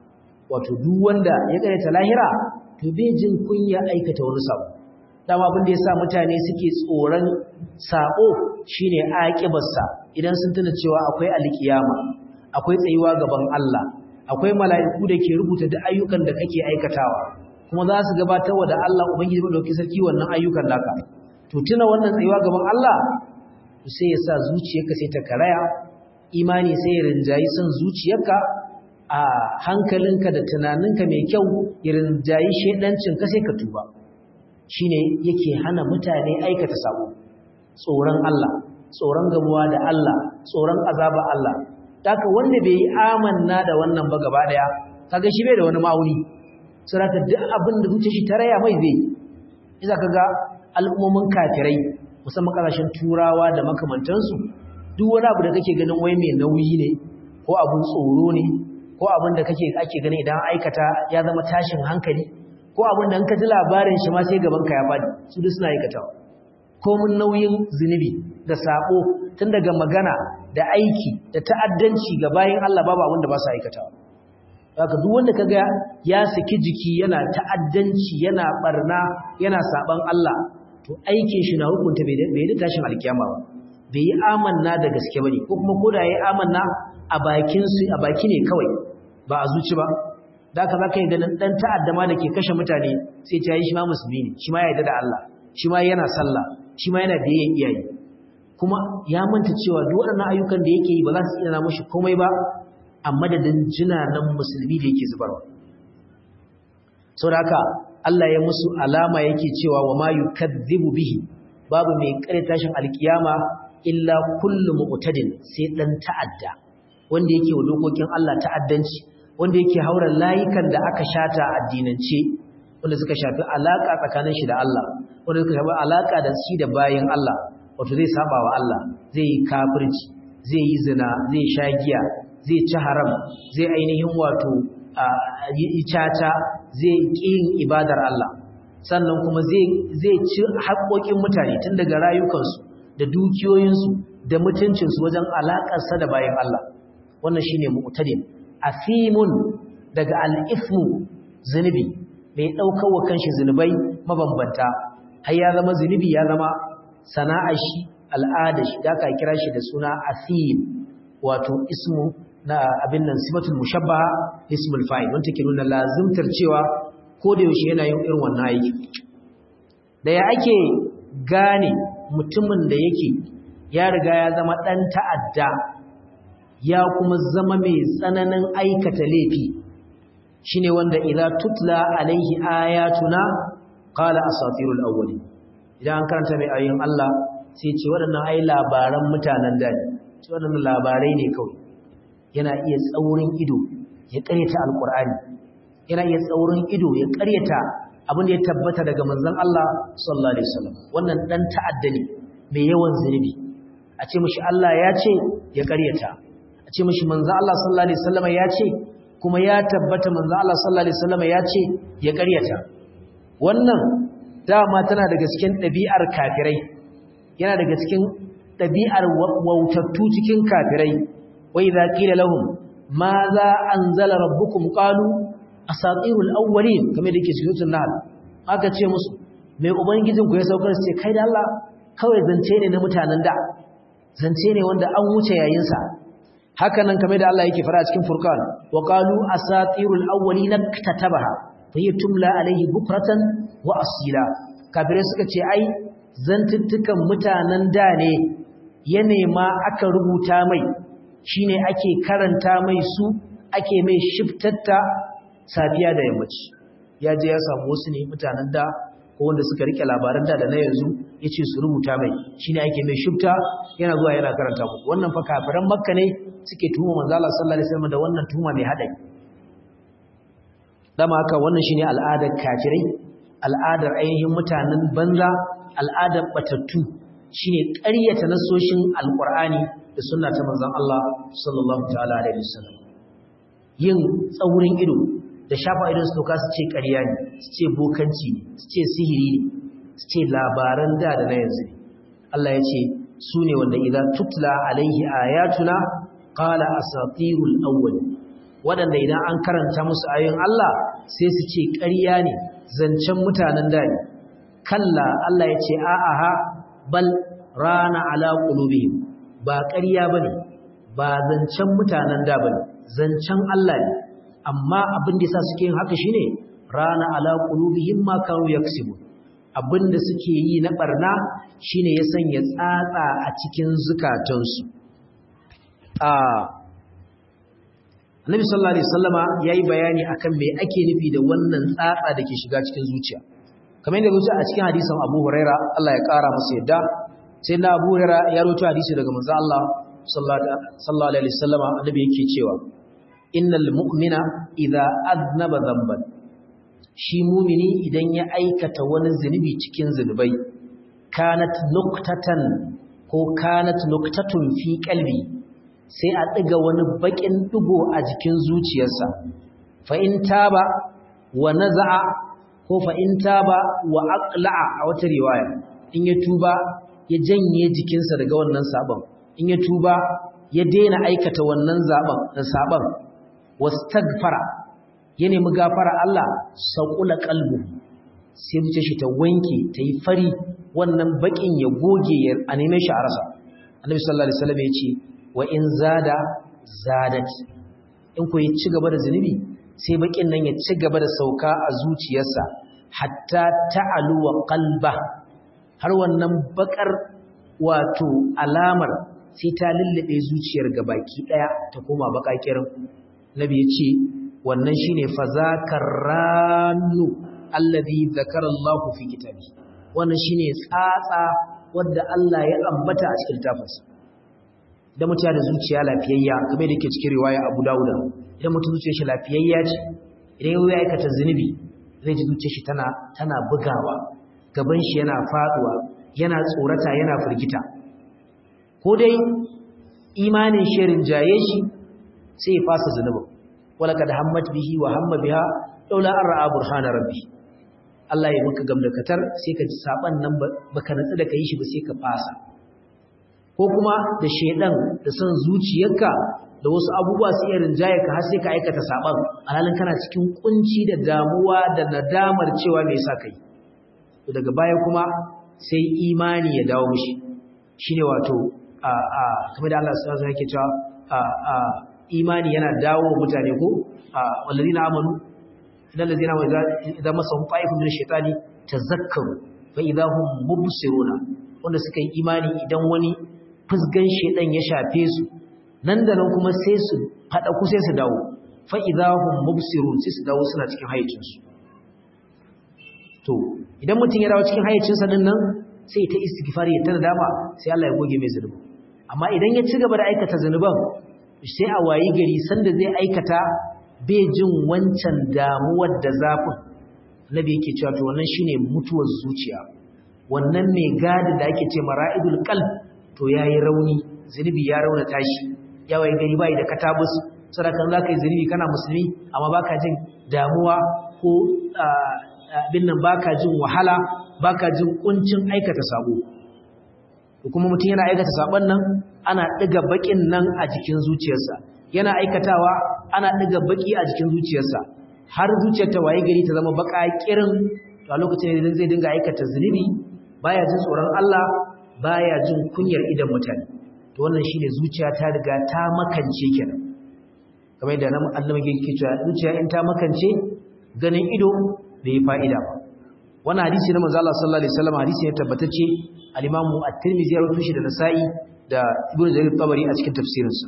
Speaker 1: wato duk wanda ya karyata lahira to bai jin kunya aikata wani sako dama abin da yasa mutane suke tsoron sako shine aqibarsa idan sun tuna cewa akwai alkiyama akwai tsayuwa gaban Allah akwai mala'iku da ke rubuta duk ayyukan da kake aikatawa kuma za su gabatar wa da Allah ubangiji madaukakin sarki wannan ayyukan naka to tuna wannan tsayuwa gaban Allah sai ya sa zuciyarka sai ta karaya imani sai ya rinjayi son zuciyarka a hankalinka da tunaninka mai kyau ya rinjayi shedancinka sai ka tuba shine yake hana mutane aikata sabo tsoron Allah tsoron gamuwa da Allah tsoron azaba Allah Daka wanda bai yi amanna da wannan ba gaba daya kaga shi bai da wani ma'auni saboda duk abin da zuciya shi taraya mai zai iza kaga al'ummomin kafirai musamman kasashen turawa da makamantansu duk wani abu da kake ganin wai mai nauyi ne ko abun tsoro ne ko abin da kake ake ganin idan aikata ya zama tashin hankali ko abin da in ka ji labarin shi ma sai gaban ka ya fadi su duk suna aikatawa komun nauyin zunubi da sabo tun daga magana da aiki da ta'addanci ga bayin Allah babu abin da ba su aikatawa haka duk wanda kaga ya saki jiki yana ta'addanci yana barna yana saban Allah to aikin shi na hukunta bai bai da tashin alkiyama ba bai yi amanna da gaske bane ko kuma koda yayi amanna a bakin su a baki ne kawai ba a zuci ba da haka zaka yi ganin dan ta'adda ma dake kashe mutane sai ta yi shi ma musulmi ne shi ma ya yarda da Allah shi ma yana sallah shi ma yana biyayyen iyaye kuma ya manta cewa duk waɗannan ayyukan da yake yi ba za su tsina mashi komai ba a madadin jinanan musulmi da yake zubarwa saboda haka Allah ya musu alama yake cewa wa ma yukadzibu bihi babu mai kare tashin alkiyama illa kullu mu'tadin sai dan ta'adda wanda yake wa dokokin Allah ta'addanci wanda yake haura layukan da aka shata addinance wanda suka shafi alaka tsakanin shi da Allah wanda suka shafi alaka da shi da bayin Allah wato zai saba wa Allah zai yi kafirci zai yi zina zai sha giya zai ci haram zai ainihin wato yi caca zai yin ibadar Allah sannan kuma zai ci haƙoƙin mutane tun daga rayukansu da dukiyoyinsu da mutuncinsu wajen alaƙarsa da bayan Allah wannan shine mu'tadin asimun daga al-ithmu zunubi mai ɗaukar wa kanshi zunubai mabambanta har ya zama zunubi ya zama sana'ar shi al'adar shi da aka kira shi da suna asim wato ismu na abin nan simatul mushabbaha ismul fa'il wanda take nuna lazimtar cewa ko da yaushe yana yin irin wannan aiki da ya ake gane mutumin da yake ya riga ya zama dan ta'adda ya kuma zama mai tsananin aikata laifi shine wanda idza tutla alaihi ayatuna qala asatirul awwalin idan an karanta mai ayoyin Allah sai ce waɗannan ai labaran mutanen da ne ce waɗannan labarai ne kawai yana iya tsaurin ido ya ƙaryata alƙur'ani yana iya tsaurin ido ya ƙaryata abin da ya tabbata daga manzon Allah sallallahu alaihi wasallam wannan dan ta'adda ne mai yawan zunubi a ce mishi Allah ya ce ya ƙaryata a ce mishi manzon Allah sallallahu alaihi wasallam ya ce kuma ya tabbata manzon Allah sallallahu alaihi wasallam ya ce ya ƙaryata wannan dama tana daga cikin ɗabi'ar kafirai yana daga cikin ɗabi'ar wautattu cikin kafirai wai za ƙila lahum ma za an zala rabbukum ƙalu a saƙirul awwalin kamar da ke cikin nahl aka ce musu mai ubangijin ku ya saukar su ce kai da Allah kawai zance ne na mutanen da zance ne wanda an wuce yayinsa haka nan kamar da Allah yake fara cikin furqan wa qalu asatirul awwalin katabaha fa tumla alaihi bukratan wa asila kafirai suka ce ai zantuttukan mutanen da ne ya nema aka rubuta mai shine ake karanta mai su ake mai shiftatta safiya da yammaci ya je ya samu wasu ne mutanen da ko wanda suka rike labaran da da na yanzu yace su rubuta mai shine ake mai shifta yana zuwa yana karanta muku wannan fa kafiran makka ne suke tuhuma manzo Allah sallallahu alaihi wasallam da wannan tuhuma mai hadari dama haka wannan shine al'adar kafirai al'adar ainihin mutanen banza al'adar batattu shine ƙaryata nasoshin alqur'ani da sunna ta manzon Allah sallallahu ta'ala alaihi wasallam yin tsaurin ido da shafa idon su toka su ce ƙarya ne su ce bokanci ne su ce sihiri ne su ce labaran da da na yanzu ne Allah ya ce su ne wanda idan tutla alaihi ayatuna qala asatirul awwal waɗanda idan an karanta musu ayoyin Allah sai su ce ƙarya ne zancen mutanen da ne kalla Allah ya ce a'aha bal rana ala qulubihim ba ƙarya bane ba zancen mutanen da bane zancen Allah ne amma abin da yasa suke yin haka shine rana ala qulubihim ma kanu yaksibun abinda suke yi na barna shine ya sanya tsatsa a cikin zukatansu a Annabi sallallahu alaihi wasallama yayi bayani akan me ake nufi da wannan tsatsa dake shiga cikin zuciya kamar yadda zuciya a cikin hadisin Abu Huraira Allah ya kara masa yadda sai na Abu Huraira ya rawaito hadisi daga manzo Allah sallallahu alaihi wasallama annabi yake cewa innal mu'mina idza aznaba dhanban shi mumini idan ya aikata wani zunubi cikin zunubai kanat nuqtatan ko kanat nuqtatun fi qalbi sai a ɗiga wani baƙin ɗigo a jikin zuciyarsa fa'in taba wa naza'a ko fa'in taba wa aqla'a a wata riwaya in ya tuba ya janye jikinsa daga wannan sabon in ya tuba ya daina aikata wannan sabon wastagfara ya nemi gafara Allah saƙula ƙalbu sai zuce shi ta wanke ta yi fari wannan baƙin ya goge a neman shi a rasa annabi sallallahu alaihi wasallam ya ce wa in zada zadat in ku ci gaba da zunubi sai bakin nan ya ci gaba da sauka a zuciyarsa hatta ta'alu wa qalba har wannan bakar wato alamar sai ta lullube zuciyar gabaki daya ta koma bakakirin nabi ya ce wannan shine fazakar ranu alladhi zakara Allah fi kitabi wannan shine tsatsa wanda Allah ya ambata a cikin tafarsa idan mutum ya da zuciya lafiyayya kamar da ke cikin riwaya Abu Dawud idan mutum zuciyar shi lafiyayya ce idan ya aikata zunubi zai ji zuciyar shi tana tana bugawa gaban shi yana faduwa yana tsorata yana firgita ko dai imanin shirin jaye shi sai ya fasa zunubin wala kad hammat bihi wa hamma biha laula an ra'a burhana rabbi Allah ya maka gamdakatar sai ka ji saban nan baka natsu da kai shi ba sai ka fasa ko kuma da shedan da son zuciyarka da wasu abubuwa su iya rinjaye ka har sai ka aikata saban alhalin kana cikin kunci da damuwa da nadamar cewa me yasa kai to daga baya kuma sai imani ya dawo mishi shine wato a a kamar da Allah subhanahu wa ta'ala yake cewa a a imani yana dawo mutane ko a wallazina amanu idan lazina wa idan masahum ta'ifun min ash-shaytani tazakkaru fa idahum mubsiruna wanda suka yi imani idan wani fusgan shedan ya shafe su nan da nan kuma sai su fada ku sai su dawo fa idahum mubsirun sai su dawo suna cikin hayyacin su to idan mutum ya dawo cikin hayyacinsa din nan sai ta istighfari ya tana dama sai Allah ya goge mai zunubi amma idan ya ci gaba da aikata zunuban sai a wayi gari sanda zai aikata bai jin wancan damuwar da zafin nabi yake cewa to wannan shine mutuwar zuciya wannan mai gadi da ake ce mara'idul qalb to yayi rauni zunubi ya rauna tashi ya wayi gari bai da katabus sadakan zaka yi zunubi kana musulmi amma baka jin damuwa ko abin nan baka jin wahala baka jin kuncin aikata sabo kuma mutum yana aikata sabon nan ana diga bakin nan a jikin zuciyarsa yana aikatawa ana diga baki a jikin zuciyarsa har zuciyar ta waye gari ta zama baka kirin to a lokacin da zai dinga aikata zunubi baya jin tsoron Allah baya jin kunyar idan mutane to wannan shine zuciya ta riga ta makance kenan kamar yadda annabi yake cewa zuciya in ta makance ganin ido bai yi fa'ida ba wannan hadisi na manzo Allah sallallahu alaihi wasallam hadisi ne tabbatacce al-Imam At-Tirmidhi ya rawaito shi da Nasa'i da Ibn Jarir Tabari a cikin tafsirinsa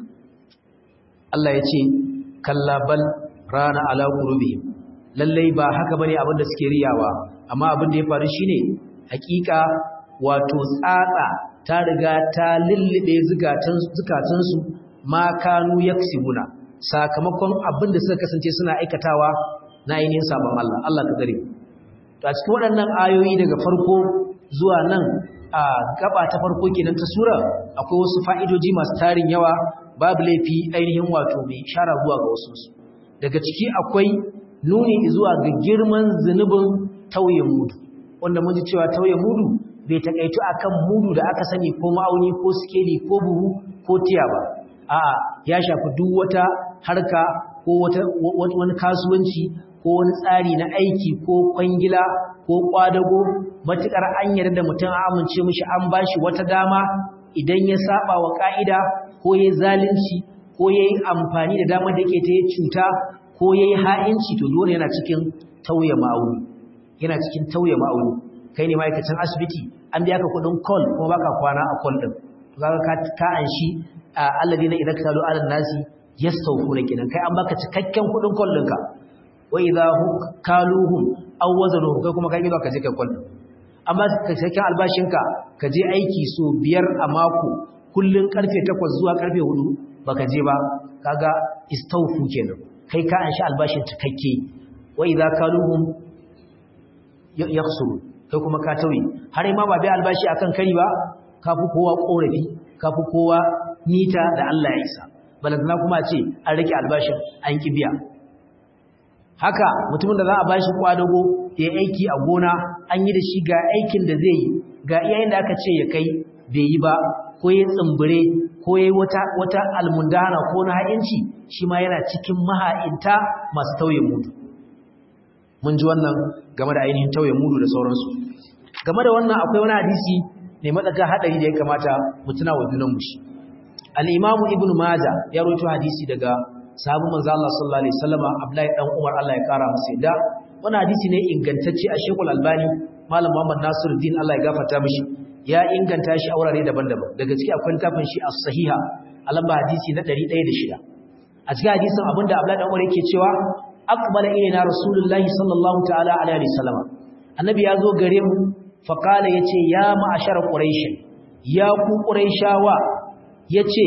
Speaker 1: Allah ya ce kalla bal rana ala qulubihim lallai ba haka bane abin da suke riyawa amma abin da ya faru shine hakika wato tsatsa ta riga ta lullube zukatan zukatansu ma kanu yaksibuna sakamakon abin da suka kasance suna aikatawa na ainihin sabon Allah Allah ka gare to a cikin waɗannan ayoyi daga farko zuwa nan a gaba ta farko kenan ta sura akwai wasu fa'idoji masu tarin yawa babu laifi ainihin wato mai ishara zuwa ga wasu daga ciki akwai nuni zuwa ga girman zunubin tauye mudu wanda mun ji cewa tauye mudu bai takaitu akan mudu da aka sani ko ma'auni ko sikeli ko buhu ko tiya ba a'a ya shafi duk wata harka ko wata wani kasuwanci ko wani tsari na aiki ko kwangila ko kwadago matukar an yarda mutum a amince mishi an bashi wata dama idan ya saba wa ka'ida ko yayi zalunci ko yayi amfani da dama da yake ta yi cuta ko yayi ha'inci to dole yana cikin tauye ma'auni yana cikin tauye ma'auni kai ne ma'aikacin asibiti an biya ka kudin call kuma baka kwana a call din to kaga ka ka anshi alladina idza kalu ala nasi yastawfuna kinan kai an baka cikakken kudin call ɗinka wa idza kaluhum aw wazanuhum kai kuma kai ka je kai call amma ka cikakken albashinka ka je aiki so biyar a mako kullun karfe 8 zuwa karfe 4 baka je ba kaga istawfu kenan kai ka anshi albashin cikakke wa idza kaluhum yakhsuru kai kuma ka tauye har ma ba bai albashi akan kari ba kafi kowa korafi kafi kowa nita da Allah ya isa balantana kuma ce an rike albashin an ki biya haka mutumin da za a bashi kwadago ya aiki a gona an yi da shi ga aikin da zai yi ga iyayen da aka ce ya kai bai yi ba ko ya tsumbure ko ya wata wata almundana ko na ha'inci shi ma yana cikin maha'inta masu tauye mutu mun ji wannan game da ainihin tauye mudu da sauransu game da wannan akwai wani hadisi mai matsaka hadari da ya kamata mu tuna wa junanmu shi al-imam ibn majah ya rawaito hadisi daga sahabu manzo Allah sallallahu alaihi wasallam Abdullahi dan Umar Allah ya kara masa yadda wannan hadisi ne ingantacce a Sheikhul Albani Malam Muhammad Nasiruddin Allah ya gafarta mishi ya inganta shi a wurare daban-daban daga ciki akwai tafin shi as-sahiha a lamba hadisi na 106 a cikin hadisin abinda Abdullahi dan Umar yake cewa aqbala ilayna rasulullahi sallallahu ta'ala alaihi wasallam annabi ya zo gare mu fa qala yace ya ma'ashar quraish ya ku quraishawa yace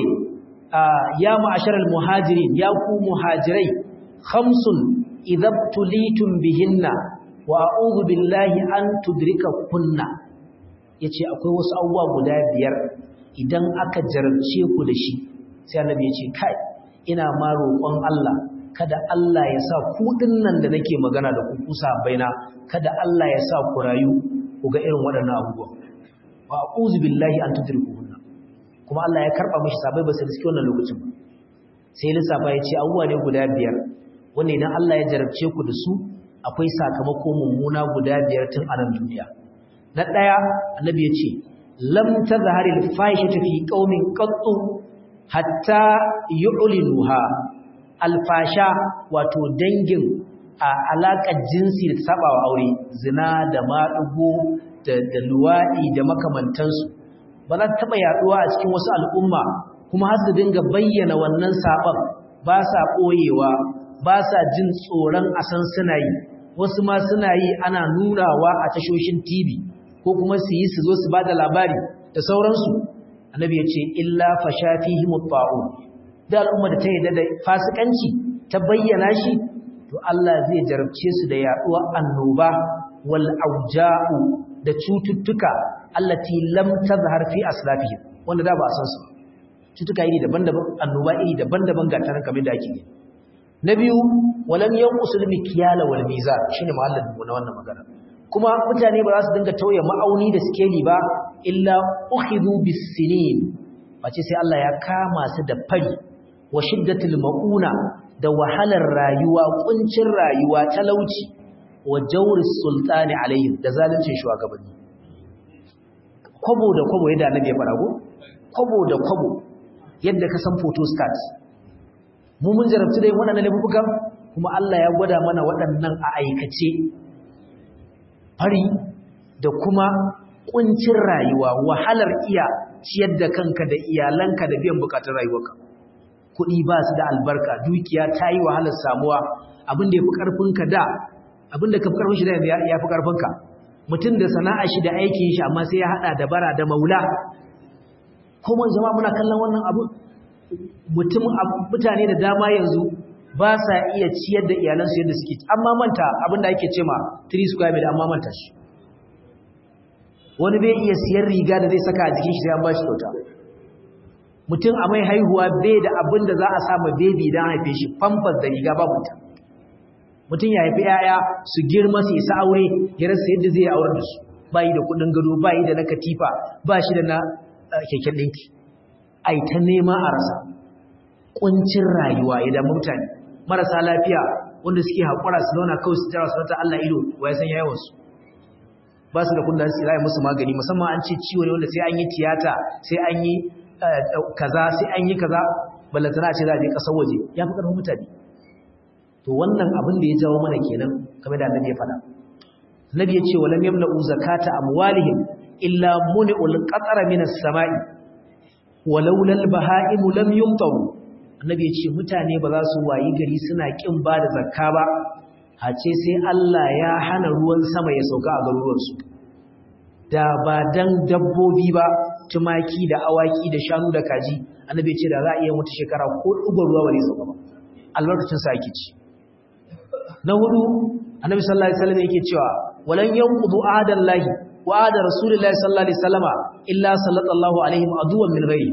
Speaker 1: ya ma'ashar almuhajirin ya ku muhajirai khamsun idabtulitum bihinna wa a'udhu billahi an tudrika kunna yace akwai wasu abubuwa guda biyar idan aka jarabce ku da shi sai annabi yace kai ina ma roƙon Allah kada Allah ya sa ku nan da nake magana da ku kusa baina kada Allah ya sa ku rayu ku ga irin waɗannan abubuwa wa a'udhu billahi an tudrikuhunna kuma Allah ya karba mishi sabai ba sai cikin wannan lokacin ba sai lissafa ya ce abubuwa ne guda biyar wanda idan Allah ya jarabce ku da su akwai sakamako mummuna guda biyar tun a nan duniya na ɗaya annabi ya ce lam tazhari al-fahishatu fi qaumin qattu hatta yu'linuha alfasha wato dangin a alaƙar jinsi da saba wa aure zina da maɗugo da luwaɗi da makamantansu ba za ta taɓa yaɗuwa a cikin wasu al'umma kuma har su dinga bayyana wannan saɓon ba sa ɓoyewa ba sa jin tsoron a san suna yi wasu ma suna yi ana nunawa a tashoshin TV ko kuma su yi su zo su bada labari da sauransu annabi ya ce illa fashafihim at-ta'un da al'umma da ta yi da fasikanci ta bayyana shi to Allah zai jarabce su da yaduwar annoba wal auja'u da cututtuka allati lam tazhar fi aslafihim wanda da ba san su cututtuka iri daban-daban annoba iri daban-daban ga tarin kamar da ake yi na biyu walam yanqusul mikyala wal mizan shine mahallin mu na wannan magana kuma mutane ba za su dinga tauye ma'auni da skeli ba illa ukhidhu bis sinin face sai Allah ya kama su da fari wa shiddatul mauna da wahalar rayuwa kuncin rayuwa talauci wa jawris sultani alaihim da zaluncin shugabanni kwabo da kwabo yadda annabi ya fara go kwabo da kwabo yadda ka san photostat mu mun jarabtu da waɗannan laifukan kuma Allah ya gwada mana waɗannan a aikace fari da kuma kuncin rayuwa wahalar iya ciyar da kanka da iyalanka da biyan bukatun rayuwarka kuɗi ba su da albarka dukiya ta yi wahalar samuwa abin da ya fi ƙarfinka da abin da ka fi ƙarfin shi da ya fi ƙarfinka mutum da sana'a shi da aikin shi amma sai ya haɗa da bara da maula kuma jama'a muna kallon wannan abu mutum mutane da dama yanzu ba sa iya ciyar da iyalansu yadda suke amma manta abin da ake ce ma 3 square meter amma manta shi wani bai iya siyan riga da zai saka a jikin shi sai an ba shi kyauta mutum a mai haihuwa bai da abin da za a sama bebi don haife shi famfas da riga babu ta mutum ya haifi yaya su girma su isa aure ya rasa yadda zai aure da su bayi da kudin gado bayi da na katifa ba shi da na keken ɗinki ai ta nema a rasa ƙuncin rayuwa ya damu mutane marasa lafiya wanda suke haƙura su zauna kawai su jira su rata Allah ido wa ya san yawansu ba su da kundin su zai musu magani musamman an ce ciwo ne wanda sai an yi tiyata sai an yi kaza sai an yi kaza ballantana ce za a je ƙasar waje ya fi ƙarfin mutane to wannan abin da ya jawo mana kenan kamar da annabi ya faɗa annabi ya ce walam yamna'u zakata amwalihim illa muni'ul qatara minas sama'i walaula al-baha'im lam yumtaru annabi ya ce mutane ba za su wayi gari suna kin ba da zakka ba hace sai Allah ya hana ruwan sama ya sauka a garuruwansu da ba dan dabbobi ba tumaki da awaki da shanu da kaji annabi ya ce da za a iya mutu shekara ko dubar ruwa bare sauka ba albarkacin sa yake ci na hudu annabi sallallahu alaihi wasallam yake cewa walan yanqudu ahadallahi wa ahada rasulillahi sallallahu alaihi wasallama illa sallallahu alaihim aduwan min ghairi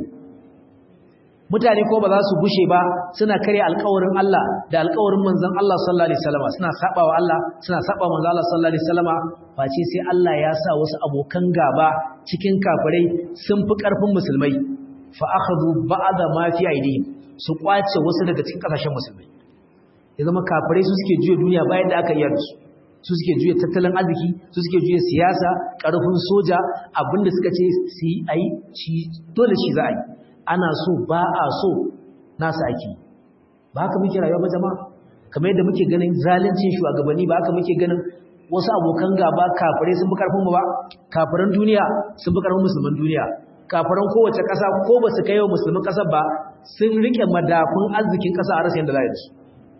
Speaker 1: mutane ko ba za su gushe ba suna kare alƙawarin Allah da alƙawarin manzon Allah sallallahu alaihi wasallama suna saba wa Allah suna saba manzon Allah sallallahu alaihi wasallama face sai Allah ya sa wasu abokan gaba cikin kafirai sun fi ƙarfin musulmai fa akhadhu ba'da ma fi aidihim su kwace wasu daga cikin kasashen musulmai ya zama kafirai su suke juya duniya bayan da aka yi da su su suke juya tattalin arziki su suke juya siyasa ƙarfin soja abinda suka ce su yi a yi dole shi za a yi ana so ba a so nasa ake ba haka muke rayuwa ba jama'a kamar yadda muke ganin zalincin shugabanni ba haka muke ganin wasu abokan gaba kafirai sun fi karfin mu ba kafiran duniya sun fi karfin musulman duniya kafiran kowace ƙasa ko ba su kai wa musulman ƙasar ba sun rike madafun arzikin ƙasa a rasa yadda za a yi su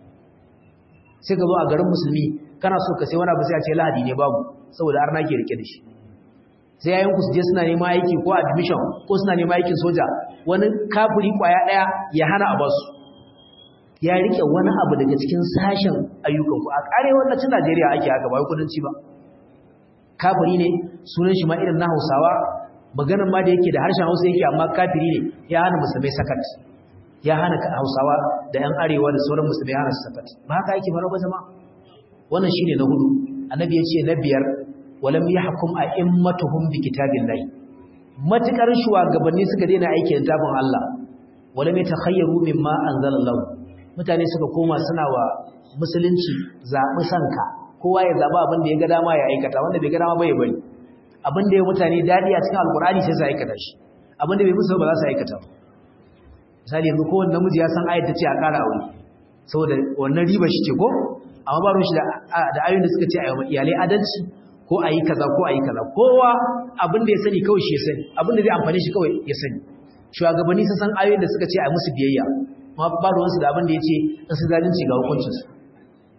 Speaker 1: sai ka zo a garin musulmi kana so ka sai wani abu sai a ce lahadi ne babu saboda arna ke rike da shi sai yayin ku su je suna neman aiki ko admission ko suna neman aikin soja wani kafiri kwaya daya ya hana a basu ya rike wani abu daga cikin sashen ayyukan ku a karewar na cin Najeriya ake haka ba kudanci ba kafiri ne sunan shi ma irin na Hausawa maganar ma da yake da harshen Hausa yake amma kafiri ne ya hana musulmai sakat ya hana Hausawa da ‘yan arewa da sauran musulmai hana sakat ba haka yake faruwa ba jama'a wannan shi ne na hudu annabi ya ce na biyar walam ya hukum a immatuhum bi kitabin lai matuƙar shugabanni suka daina aikin littafin Allah walam ya takhayyaru mimma anzalallahu mutane suka koma suna wa musulunci zaɓi sanka kowa ya zaɓi abin da ya ga dama ya aikata wanda bai ga dama ba ya bari abin da ya mutane daɗi a cikin alkur'ani sai su aikata shi abin da bai musu ba za su aikata ba misali yanzu kowane namiji ya san ayat ta ce a ƙara aure saboda wannan riba shi ce ko amma ba ruwan shi da ayoyin da suka ce a yi iyalai adalci ko a yi kaza ko a yi kaza kowa abin da ya sani kawai shi ya sani abin da zai amfani shi kawai ya sani shugabanni sun san ayoyin da suka ce a musu biyayya amma ba ruwansu da abin da ya ce in su zalunci ga hukuncinsu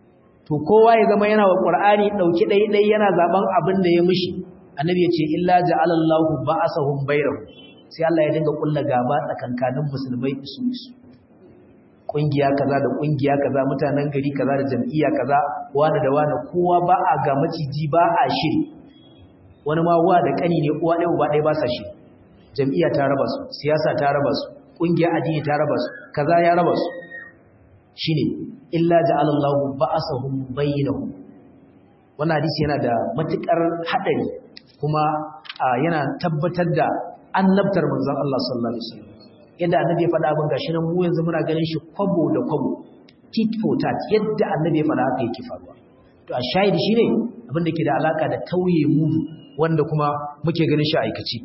Speaker 1: to kowa ya zama yana wa qur'ani dauki dai dai yana zaben abin da ya mishi annabi ya ce illa ja'alallahu ba'asahum bainahum sai Allah ya dinga kulla gaba tsakankanin musulmai isu isu kungiya kaza da kungiya kaza mutanen gari kaza da jam'iyya kaza wani da wani kowa ba a ga maciji ba a shiri wani ma wa da kani ne uwa ɗaya uba ɗaya ba sa shiri jam'iyya ta raba su siyasa ta raba su kungiya addini ta raba su kaza ya raba su shine illa ja'alallahu ba'asahum bainahum wannan hadisi yana da matukar hadari kuma yana tabbatar da annabtar manzon Allah sallallahu alaihi wasallam yadda annabi ya faɗa abin gashi nan mu yanzu muna ganin shi kwabo da kwabo tit for tat yadda annabi ya faɗa haka yake faruwa to a shahidi shine abin da ke da alaka da tauye mudu wanda kuma muke ganin shi a aikaci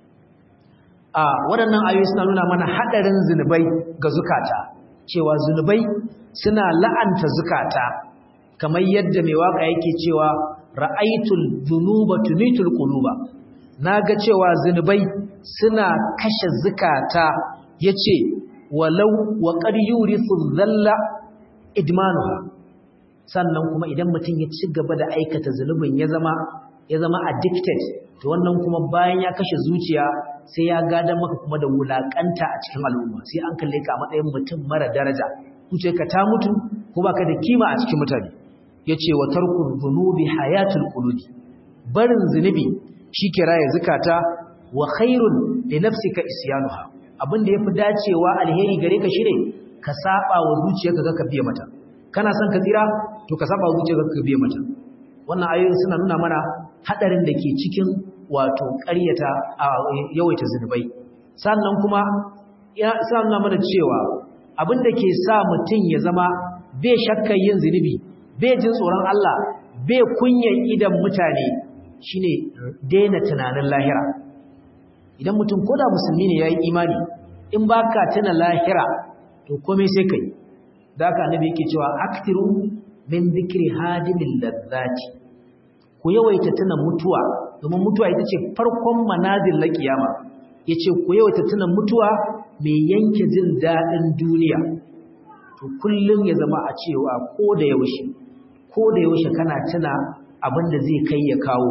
Speaker 1: a waɗannan ayoyi suna nuna mana haɗarin zunubai ga zukata cewa zunubai suna la'anta zukata kamar yadda mai waka yake cewa ra'aitul dhunuba tumitul quluba naga cewa zunubai suna kashe zukata yace walau wa qad yurithu dhalla idmanuha sannan kuma idan mutum ya ci gaba da aikata zunubin ya zama ya zama addicted to wannan kuma bayan ya kashe zuciya sai ya gada maka kuma da wulakanta a cikin al'umma sai an kalle ka a matsayin mutum mara daraja ka ta mutu ko baka da kima a cikin mutane yace wa tarkul dhunubi hayatul qulubi barin zunubi shike raye zakata wa khairun li nafsika isyanuha abinda yafi dacewa alheri gare ka shine ka saba wa zuciyarka ka biye mata kana son ka tsira to ka saba wa zuciyarka ka biye mata wannan ayoyin suna nuna mana hadarin da ke cikin wato ƙaryata a yawaita zunubai sannan kuma ya sa nuna mana cewa abin da ke sa mutum ya zama bai shakkar yin zunubi bai jin tsoron Allah bai kunyan idan mutane shine daina tunanin lahira idan mutum koda musulmi ne yayi imani in baka tuna lahira to komai sai kai zaka annabi yake cewa aktiru min dhikri hadimil ladzati ku yawaita tuna mutuwa domin mutuwa ita ce farkon manazil na kiyama yace ku yawaita tuna mutuwa mai yanke jin dadin duniya to kullum ya zama a cewa ko da yaushe ko da yaushe kana tuna abin da zai kai ya kawo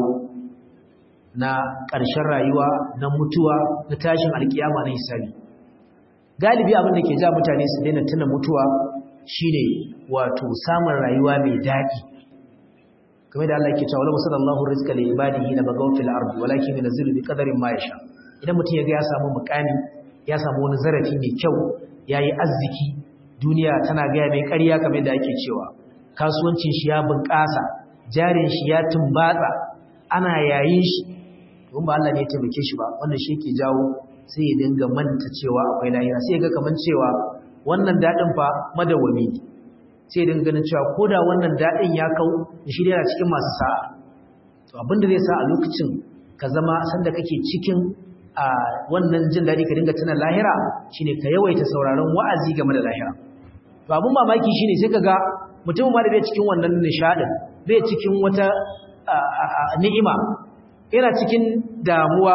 Speaker 1: na ƙarshen rayuwa na mutuwa na tashin alkiyama na hisabi galibi abin da ke ja mutane su daina tuna mutuwa shine wato samun rayuwa mai daɗi kamar da Allah ke cewa wala musallallahu rizqa li ibadihi la bagaw fil ardi walakin yunzilu bi qadarin ma yasha idan mutum ya ga ya samu mukami ya samu wani zarafi mai kyau yayi arziki duniya tana ga mai ƙarya kamar da ake cewa kasuwancin shi ya bunƙasa jarin shi ya tumbatsa ana yayin shi don ba Allah ne ya taimake shi ba wannan shi yake jawo sai ya dinga manta cewa akwai lahira sai ya ga kaman cewa wannan dadin fa madawami ne sai ya dinga ganin cewa koda wannan dadin ya kau shi yana cikin masu sa'a to abin da zai sa a lokacin ka zama sanda kake cikin a wannan jin dadi ka dinga tuna lahira shine ka yawaita sauraron wa'azi game da lahira to abun mamaki shine sai kaga mutum ma da bai cikin wannan nishadin bai cikin wata ni'ima yana cikin damuwa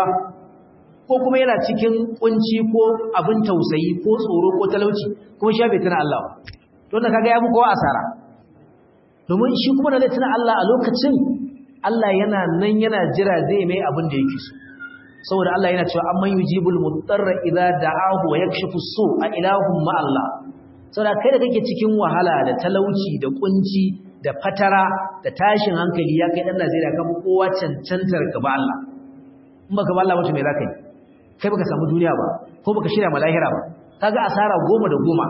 Speaker 1: ko kuma yana cikin kunci ko abin tausayi ko tsoro ko talauci kuma shi bai tuna Allah to wannan kaga ya fi kowa asara domin shi kuma da zai tuna Allah a lokacin Allah yana nan yana jira zai mai abin da yake so saboda Allah yana cewa amman yujibul mudarra idza da'ahu wa yakshifu su a ilahum ma Allah saboda kai da kake cikin wahala da talauci da kunci da fatara da tashin hankali ya kai dan Najeriya ka fi kowa cancantar gaba Allah in baka ba Allah mutum me zaka yi kai baka samu duniya ba ko baka shirya malahira ba kaga asara goma da goma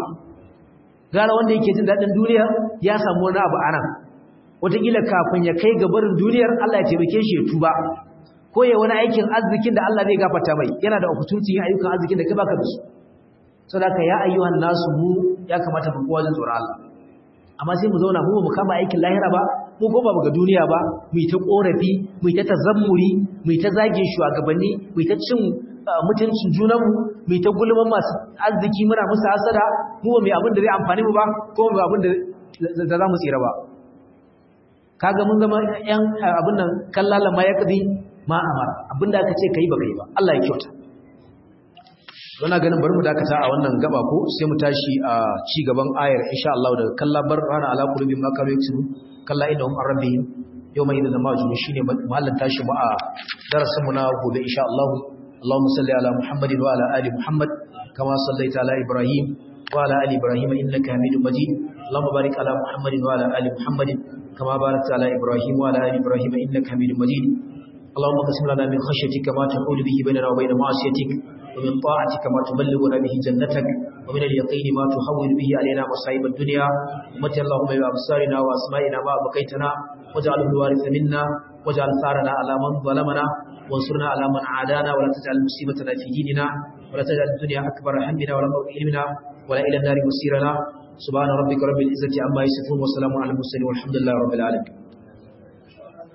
Speaker 1: gara wanda yake jin dadin duniya ya samu wani abu anan wataƙila kafin ya kai ga barin duniyar Allah ya taimake shi ya tuba ko ya wani aikin arzikin da Allah zai gafarta mai yana da opportunity yin ayyukan arzikin da kai baka da su saboda ya ayyuhan nasu mu ya kamata mu kowa jin tsoron Allah amma sai mu zauna mu mu kama aikin lahira ba mu ko ba ga duniya ba mu yi ta korafi mu yi ta tazammuri mu yi ta zagin shugabanni mu yi ta cin mutuncin junanmu mu yi ta gulman masu arziki muna musu hasada mu ba mai abin da zai amfani mu ba ko mu abin da za mu tsira ba kaga mun zama yan abin nan kallala ma ya kadi ma amara abin da aka ce kai ba kai ba Allah ya kyauta Wana ganin bari mu dakata a wannan gaba ko sai mu tashi a ci gaban ayar insha Allah daga kallabar rana ala qulubi ma kanu yaksubu kalla innahum an rabbihim yawma idhin lamajun shine mahallan tashi mu a darasin mu na gobe insha Allah Allahumma salli ala Muhammadin wa ala ali Muhammad kama sallaita ala Ibrahim wa ala ali Ibrahim innaka Hamidum Majid Allahumma barik ala Muhammadin wa ala ali Muhammadin kama barakta ala Ibrahim wa ala ali Ibrahim innaka Hamidum Majid اللهم اقسم لنا من خشيتك ما تحول به بيننا وبين معصيتك ومن طاعتك ما تبلغنا به جنتك ومن اليقين ما تحول به علينا مصائب الدنيا ومتى اللهم بأبصارنا وأسمائنا ما بقيتنا واجعله الوارث منا واجعل ثارنا على من ظلمنا وانصرنا على من عادانا ولا تجعل مصيبتنا في ديننا ولا تجعل الدنيا أكبر همنا ولا مبلغ علمنا ولا إلى النار مصيرنا سبحان ربك رب العزة عما يصفون وسلام على المرسلين والحمد لله رب العالمين